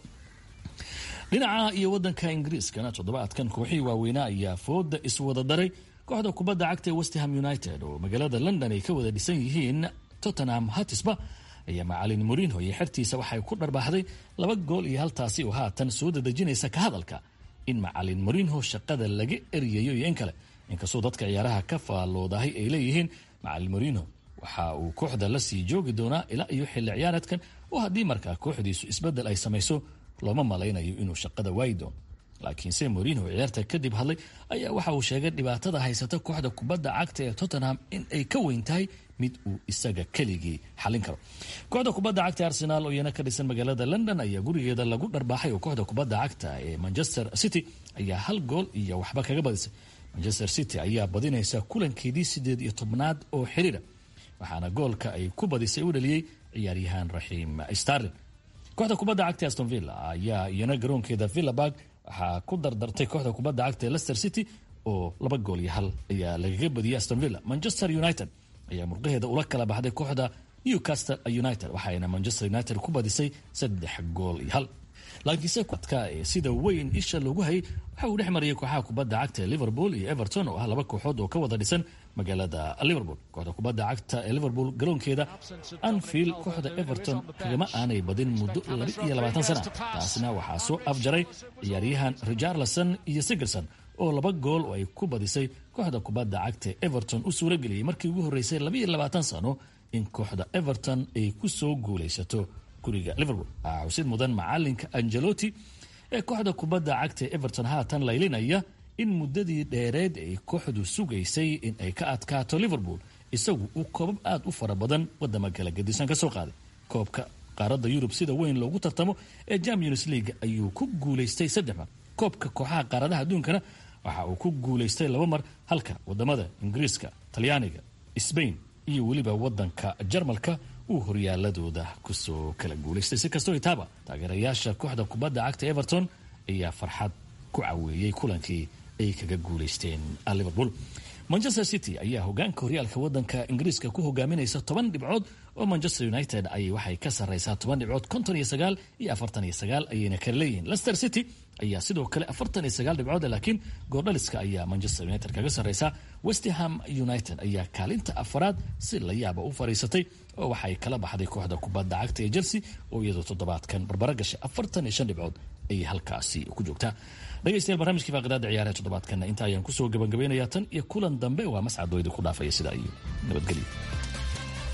dhinaca iyo wadanka ingiriiskana toddobaadkan kooxihii waaweynaa ayaa fooda iswada daray kooxda kubadda cagta ee westham united oo magaalada london ay ka wada dhisan yihiin tottenham hatisba ayaa macalin morinho iyo xertiisa waxay ku dharbaaxday laba gool iyo haltaasi oo haatan soo dadejinaysa ka hadalka in macalin morinho shaqada laga eriyayo iyo in kale inkastoo dadka ciyaaraha ka faalloodahay ay leeyihiin macalin morinho waxa uu kooxda la sii joogi doonaa ilaa iyo xilli ciyaareedkan oo haddii markaa kooxdiisu isbeddel ay samayso looma malaynayo inuu shaqada waayi doono laakiinse morinho ciyaarta kadib hadlay ayaa waxa uu sheegay dhibaatada haysata kooxda kubadda cagta ee tottenham in ay ka weyn tahay mid uu isaga keligii xalin karo kooxda kubadda cagta arsenaal oo iyana ka dhisan magaalada london ayaa gurigeeda lagu dharbaaxay oo kooxda kubadda cagta ee manchester city ayaa hal gool iyo waxba kaga badisay manchester city ayaa badinaysa kulankeedii sideed iyo tobnaad oo xiriira waxaana goolka ay ku badisay u dhaliyey ciyaaryahaan raxiim starlin kooxda kubadda cagta aston villa ayaa iyana garoonkeeda villaburg waxaa ku dardartay kooxda kubadda cagta ee leicester city oo laba gool iyo hal ayaa lagaga badiyay aston villa manchester united ayaa murqaheeda ula kala baxday kooxda newcastle united waxaayna manchester united ku badisay saddex gool iyo hal laakiinse adka ee sida weyn isha loogu hayay waxa uu dhex marayay kooxaha kubadda cagta ee liverpool iyo everton oo ah laba kooxood oo ka wada dhisan magaalada liverpool kooxda kubadda cagta ee liverpool garoonkeeda anfield kooxda everton kagama aanay badin muddo laba iyo labaatan sana taasna waxaa soo afjaray ciyaaryahan richarlison iyo sigerson oo laba gool oo ay ku badisay kooxda kubadda cagta ee everton u suurageliyey markii ugu horreysay labaiyo labaatan sano in kooxda everton ay ku soo guulaysato guriga liverpool waxaa xusid mudan macalinka angelotti ee kooxda kubadda cagta ee everton haatan laylinaya in muddadii dheereed ay kooxdu sugaysay in ay ka adkaato liverpool isagu uu koobab aad u fara badan wadama kala gedisan ka soo qaaday koobka qaaradda yurub sida weyn loogu tartamo ee champions league ayuu ku guulaystay saddex mar koobka kooxaha qaaradaha adduunkana waxa uu ku guulaystay laba mar halka wadamada ingiriiska talyaaniga sbain iyo weliba wadanka jarmalka uu horyaaladooda kusoo kala guulaystay si kastoo itaaba taageerayaasha kooxda kubadda cagta everton ayaa farxad ku caweeyey kulankii ay kaga guulaysteen liverpool manchester city ayaa hogaanka horyaalka wadanka ingiriiska ku hogaaminaysa toban dhibcood oo manchester united ay waxay ka sarraysaa toban dhibcood konton iyo sagaal iyo afartan iyo sagaal ayayna kala leeyihiin leicester city ayaa sidoo kale afartan iyo sagaal dhibcood laakiin goordhaliska ayaa manchester united kaga sarraysaa westham united ayaa kaalinta afaraad si la yaaba u fadhiisatay oo waxay kala baxday kooxda kubadda cagta ee chelsea oo iyadoo toddobaadkan barbaro gashay afartan iyo shan dhibcood ayay halkaasi ku joogtaa dhegeystayaal barnaamijkii faaqidaada ciyaaraha toddobaadkana inta ayaan kusoo gabagabaynayaa tan iyo kulan dambe waa mascadooyda ku dhaafaya sidaa iyo nabadgelyo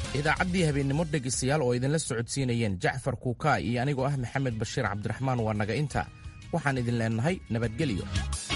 idaacaddii habeennimo dhegaystayaal oo idinla socodsiinayeen jacfar kuukaa iyo anigoo ah maxamed bashiir cabdiraxmaan waa naga inta waxaan idin leennahay nabadgelyo